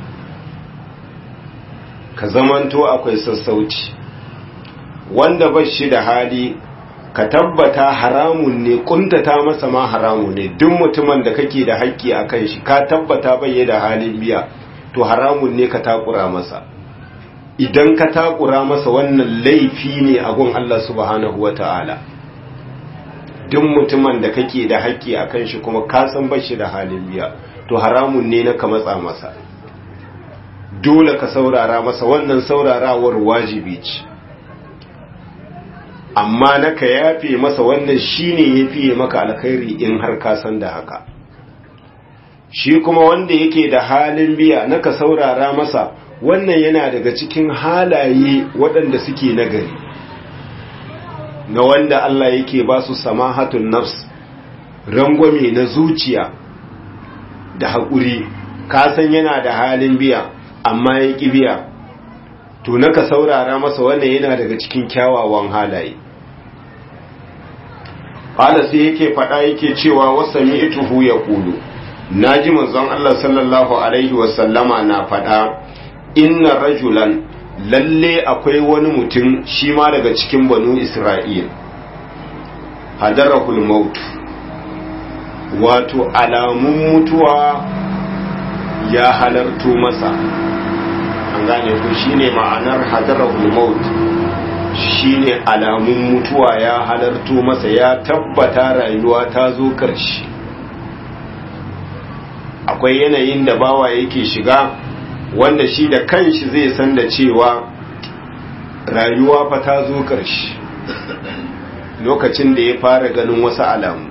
ka zamanto akwai sassauci wanda ba shi da hali ka tabbata haramun ne kuntata masa ma haramun ne duk mutumin da kake da haƙƙi a kan shi ka tabbata bai da halin biya to haramun ne ka takura masa idan ka takura masa wannan laifi ne a gun Allah subhanahu wa ta'ala duk mutumin da kake da haƙƙi a kan shi kuma ka san bashi da halin biya to haramun ne na ka matsa masa dole ka saurara masa wannan saurarawar wajibi ce amma na ka yafe masa wannan shine ya fiye maka alkhairi in har ka san da haka shi kuma wanda yake da halin biya na ka saurara masa wannan yana daga cikin halaye waɗanda suke nagari na wanda Allah yake ba su samahatun nafs rangwame na zuciya da haƙuri kasan yana da halin biya amma ya ƙi biya to na ka saurara masa wannan yana daga cikin kyawawan halaye ƙala sai yake faɗa yake cewa wasa mi'ituhu ya ƙulu na ji manzon Allah sallallahu Alaihi wasallama na faɗa inna rajulan lalle akwai wani mutum shi ma daga cikin banu Isra'il hadarahul maut wato alamun mutuwa ya halarto masa an gane ku shine ma'anar hadarahul maut shine alamun mutuwa ya halarto masa ya tabbata rayuwa ta zo karshe akwai yanayin da bawa yake shiga wanda shi da kanshi zai san da cewa rayuwa fa ta zo ƙarshe lokacin da ya fara ganin wasu alamu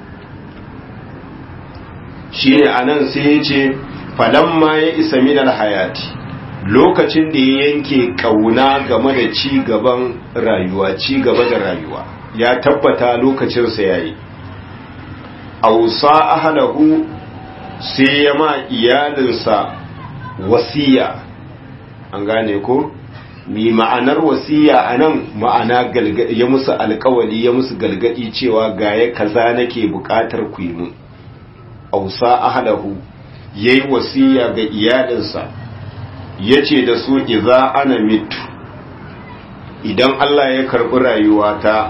shi ne a nan sai ya ce falamma ya isa minal hayati lokacin da ya yanke ƙauna game da ci gaban rayuwa ci gaba da rayuwa ya tabbata lokacinsa ya yi ausa ahalahu sai ya ma iyalinsa wasiya an gane ko mi ma'anar wasiya a nan ma'ana ya musu alkawali ya musu galgadi cewa gaya kaza nake bukatar ku yi mun ausa ahlahu yayi wasiya ga iyalinsa yace da su idza ana mitu idan Allah ya karbi rayuwata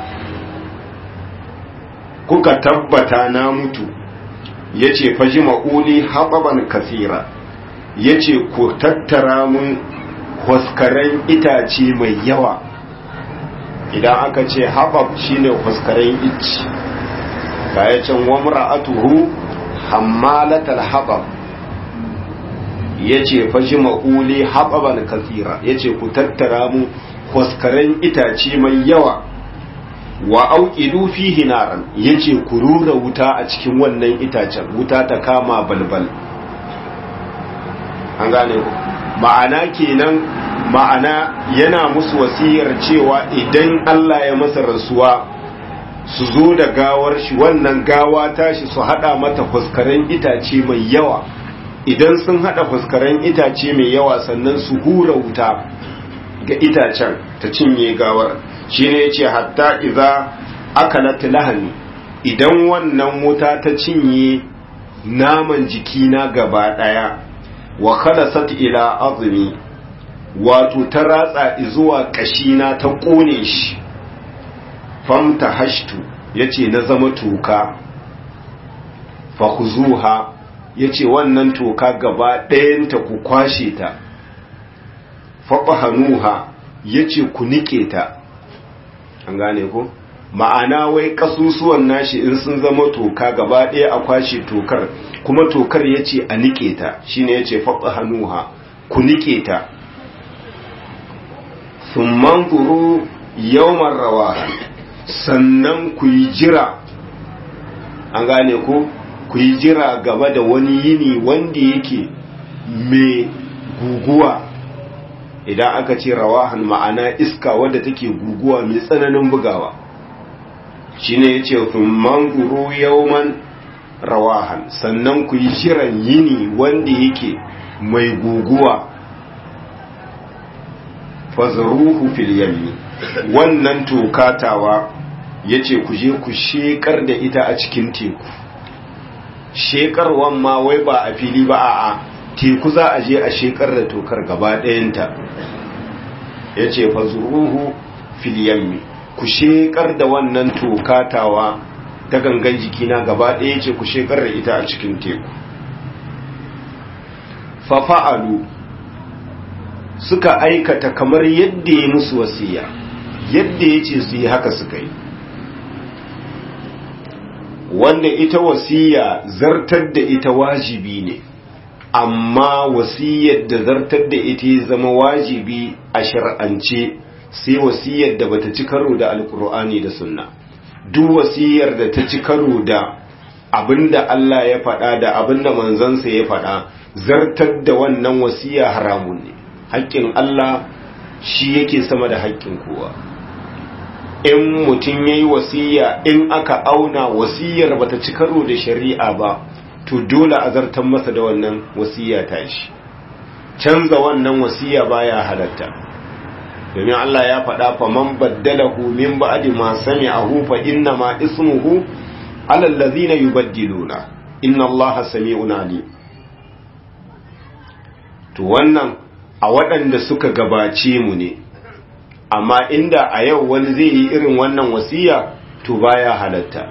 kuka tabbata na mutu yace faji ma'uli haɓaban kasira ya ce ku tattara mun huskaren itace mai yawa idan aka ce haɓab shine huskaren ici ya can wamra atuhu hammalatar haɓab ya ce fashi ma'uli haɓaban kasira ya ce ku tattara mun huskaren itace mai yawa wa auƙidu fihi naran ya ce ku rura wuta a cikin wannan itacen wuta ta kama balbal an gane ku ma'ana kenan ma'ana yana musu wasiyar cewa idan Allah ya masa rasuwa su zo da gawar shi wannan gawa tashi su hada mata fuskaren itace mai yawa idan sun hada fuskaren itace mai yawa sannan su hura wuta ga itacen ta cinye gawar shine yace hatta idza akalat lahani idan wannan wuta ta cinye naman jikina gaba daya wa khalasat ila azmi wato ta ratsa zuwa kashina ta kone shi famta hashtu yace na zama toka fa khuzuha yace wannan toka gaba ɗayanta ku kwashe ta fa bahanuha yace ku nike ta an gane ko ma'ana wai kasusuwan nashi in sun zama toka gaba ɗaya a kwashe tokar kuma tokar ya ce a nike ta shine ya ce faɓa hannuha ku nike ta sun manzuru yawmar rawa sannan ku yi jira an gane ko ku yi jira gaba da wani yini wanda yake mai guguwa idan aka ce rawahan ma'ana iska wadda take guguwa mai tsananin bugawa shine yace thumman guru yawman rawahan sannan ku yi shirin yini wanda yake mai guguwa fazruhu fil yammi wannan tokatawa yace ku je ku shekar da ita a cikin teku shekarwan ma wai ba a fili ba a teku za a je a shekar da tokar gaba ɗayanta yace fazruhu fil yammi ku shekar da wannan tokatawa ta gangan jikina gaba ɗaya ce ku shekar da ita a cikin teku fafa'alu suka aikata kamar yadda ya musu wasiya yadda ya ce su yi haka suka yi wanda ita wasiya zartar da ita wajibi ne amma wasiyar da zartar da ita ya zama wajibi a shar'ance sai wasiyar da bata ci karo da alkur'ani da sunna duk wasiyar da ta ci karo da abinda Allah ya faɗa da abinda manzansa ya faɗa zartar da wannan wasiya haramun ne haƙƙin Allah shi yake sama da haƙƙin kowa in mutum ya yi wasiya in aka auna wasiyar bata ci karo da shari'a ba to dole a zartar masa da wannan wasiya ta shi canza wannan wasiya baya halatta domin Allah ya faɗa fa man baddalahu min ba'di ma sami'ahu fa inna ma ismuhu ala allazina yubaddiluna inna Allaha sami'un alim to wannan a waɗanda suka gabace mu ne amma inda a yau wani zai yi irin wannan wasiya to baya halatta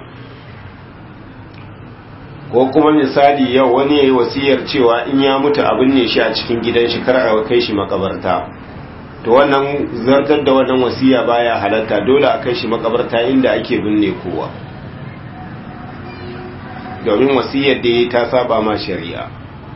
ko kuma misali yau wani yayi wasiyar cewa in ya mutu abin ne shi a cikin gidan shi kar a kai shi makabarta to wannan zartar da wannan wasiya baya halatta dole a kai shi makabarta inda ake binne kowa domin wasiyar da ya ta saba ma shari'a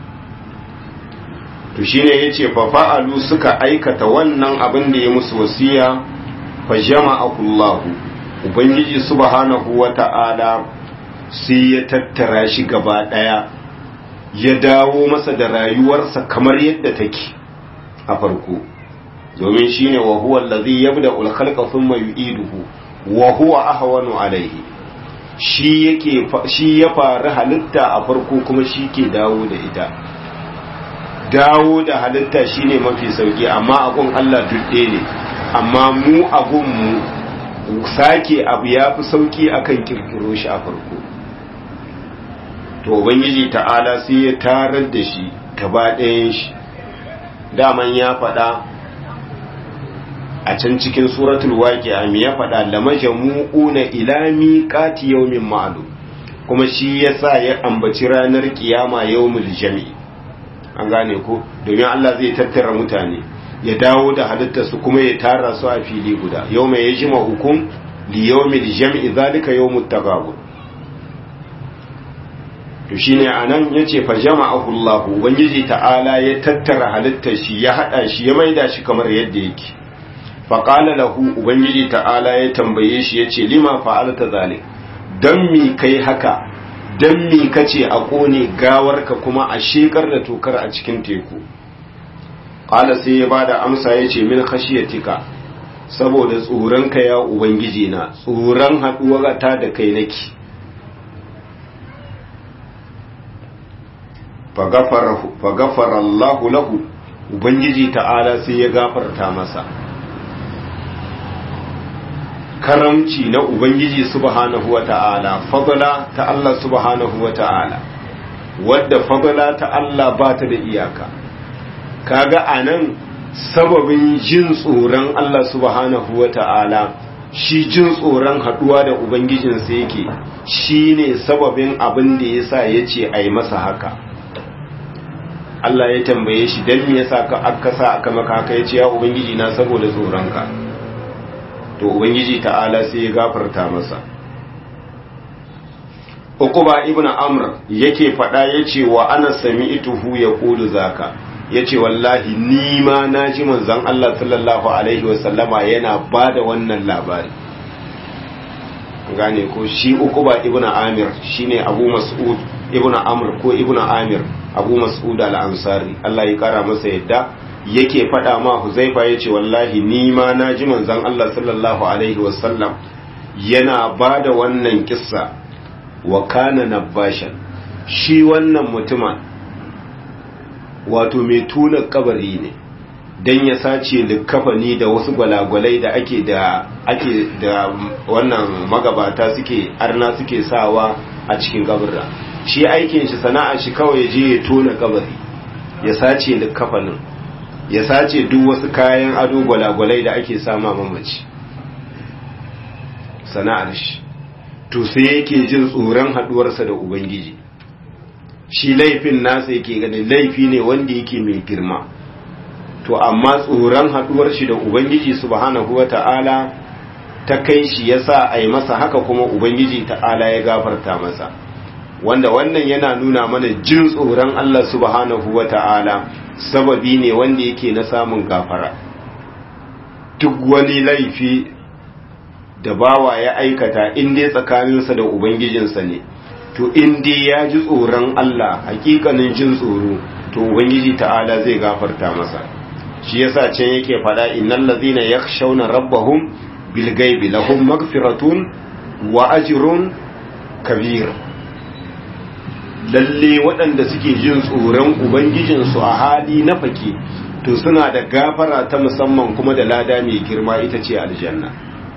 to shine yace fa fa'alu suka aikata wannan abin da ya musu wasiya fa jama'akullahu ubangiji subhanahu wata'ala sai ya tattara shi gaba daya ya dawo masa da rayuwarsa kamar yadda take a farko domin shine wa huwa allazi yabda'u al-khalqa thumma yu'iduhu wa huwa ahwanu alayhi shi yake shi ya fara halitta a farko kuma shi ke dawo da ita dawo da halitta shine mafi sauki amma agun Allah dudde ne amma mu agun mu sake abu ya fi sauki akan kirkiro shi a farko to ubangiji ta'ala sai ya tarar da shi gaba ɗayan shi daman ya faɗa a can cikin suratul waqi'a me ya faɗa lamajamu'una ila miqati yawmin ma'lum kuma shi yasa ya ambaci ranar kiyama yawmul jami'i an gane ko domin Allah zai tattara mutane ya dawo da halittarsu kuma ya tara su a fili guda yau mai ya jima hukum li yawmil jam'i zalika yawmut tagabun to shine anan yace fa jama'ahu Allah ubangiji ta'ala ya tattara halittar shi ya hada shi ya maida shi kamar yadda yake fa qala lahu ubangiji ta'ala ya tambaye shi yace lima fa'alta zalik dan mi kai haka don mi kace a ƙone gawarka kuma a shekar da tokar a cikin teku ƙala sai ya bada amsa ya ce min khashiyatika saboda tsoronka ya ubangiji na tsoron haɗuwar ta da kai nake fagafara Allahu lahu ubangiji ta'ala sai ya gafarta masa karamci na Ubangiji subhanahu wa ta'ala, fadala ta Allah subhanahu wa ta'ala, wadda fadala ta Allah ba ta da iyaka. Kaga a nan sababin jin tsoron Allah subhanahu wa ta'ala, shi jin tsoron haɗuwa da Ubangijinsa yake, shi ne sababin abin da ya sa ya ce a yi masa haka. Allah ya tambaye shi don me yasa aka sa aka maka haka ya ce ya Ubangiji na saboda tsoronka. to ubangiji ta'ala sai ya gafarta masa uquba ibn amr yake fada yace wa ana sami'tuhu yaqulu zaka yace wallahi ni ma naji manzon Allah sallallahu alaihi wasallama yana bada wannan labari gane ko shi uquba ibn amir shine abu mas'ud ibn amr ko ibn amir abu mas'ud al-ansari Allah ya kara masa yadda yake faɗa ma huzaifa ya ce wallahi ni ma na ji manzan Allah sallallahu Alaihi wasallam yana ba da wannan kissa wa kana nabashan shi wannan mutumin wato mai tuna kabari ne don ya sace likafani da wasu gwalagwalai da ake da ake da wannan magabata suke arna suke sawa a cikin kabarra shi aikin shi sana'a shi kawai je ya tona kabari ya sace likafanin ya sace duk wasu kayan ado gwalagwalai da ake sama mamaci sana'ar shi to sai yake jin tsoron haduwarsa da ubangiji shi laifin nasa yake ganin laifi ne wanda yake mai girma to amma tsoron haduwar shi da ubangiji subhanahu wata'ala ta kai shi yasa a yi masa haka kuma ubangiji ta'ala ya gafarta masa wanda wannan yana nuna mana jin tsoron Allah subhanahu wata'ala sababi ne wanda yake na samun gafara duk wani laifi da bawa ya aikata in dai tsakaninsa da ubangijinsa ne to in dai ya ji tsoron Allah hakikanin jin tsoro to ubangiji ta'ala zai gafarta masa shi yasa can yake fada innal ladhina yakhshawna rabbahum bil ghaibi lahum maghfiratun wa ajrun kabir lalle waɗanda suke jin tsoron ubangijinsu a hali na fake to suna da gafara ta musamman kuma da lada mai girma ita ce aljanna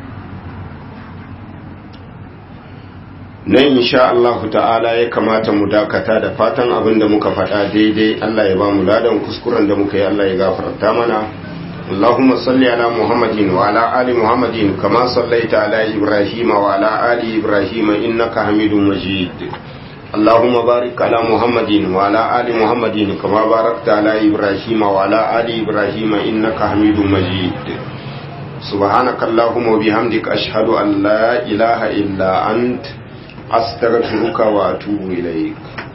nan insha Allah ta'ala ya kamata mu dakata da fatan abin da muka faɗa daidai Allah ya ba mu ladan kuskuren da muka yi Allah ya gafarta mana اللهم صل على محمد وعلى آل محمد كما صليت على إبراهيم وعلى آل إبراهيم إنك حميد مجيد اللهم بارك على محمد وعلى آل محمد كما باركت على إبراهيم وعلى آل إبراهيم إنك حميد مجيد سبحانك اللهم وبحمدك أشهد أن لا إله إلا أنت أستغفرك وأتوب إليك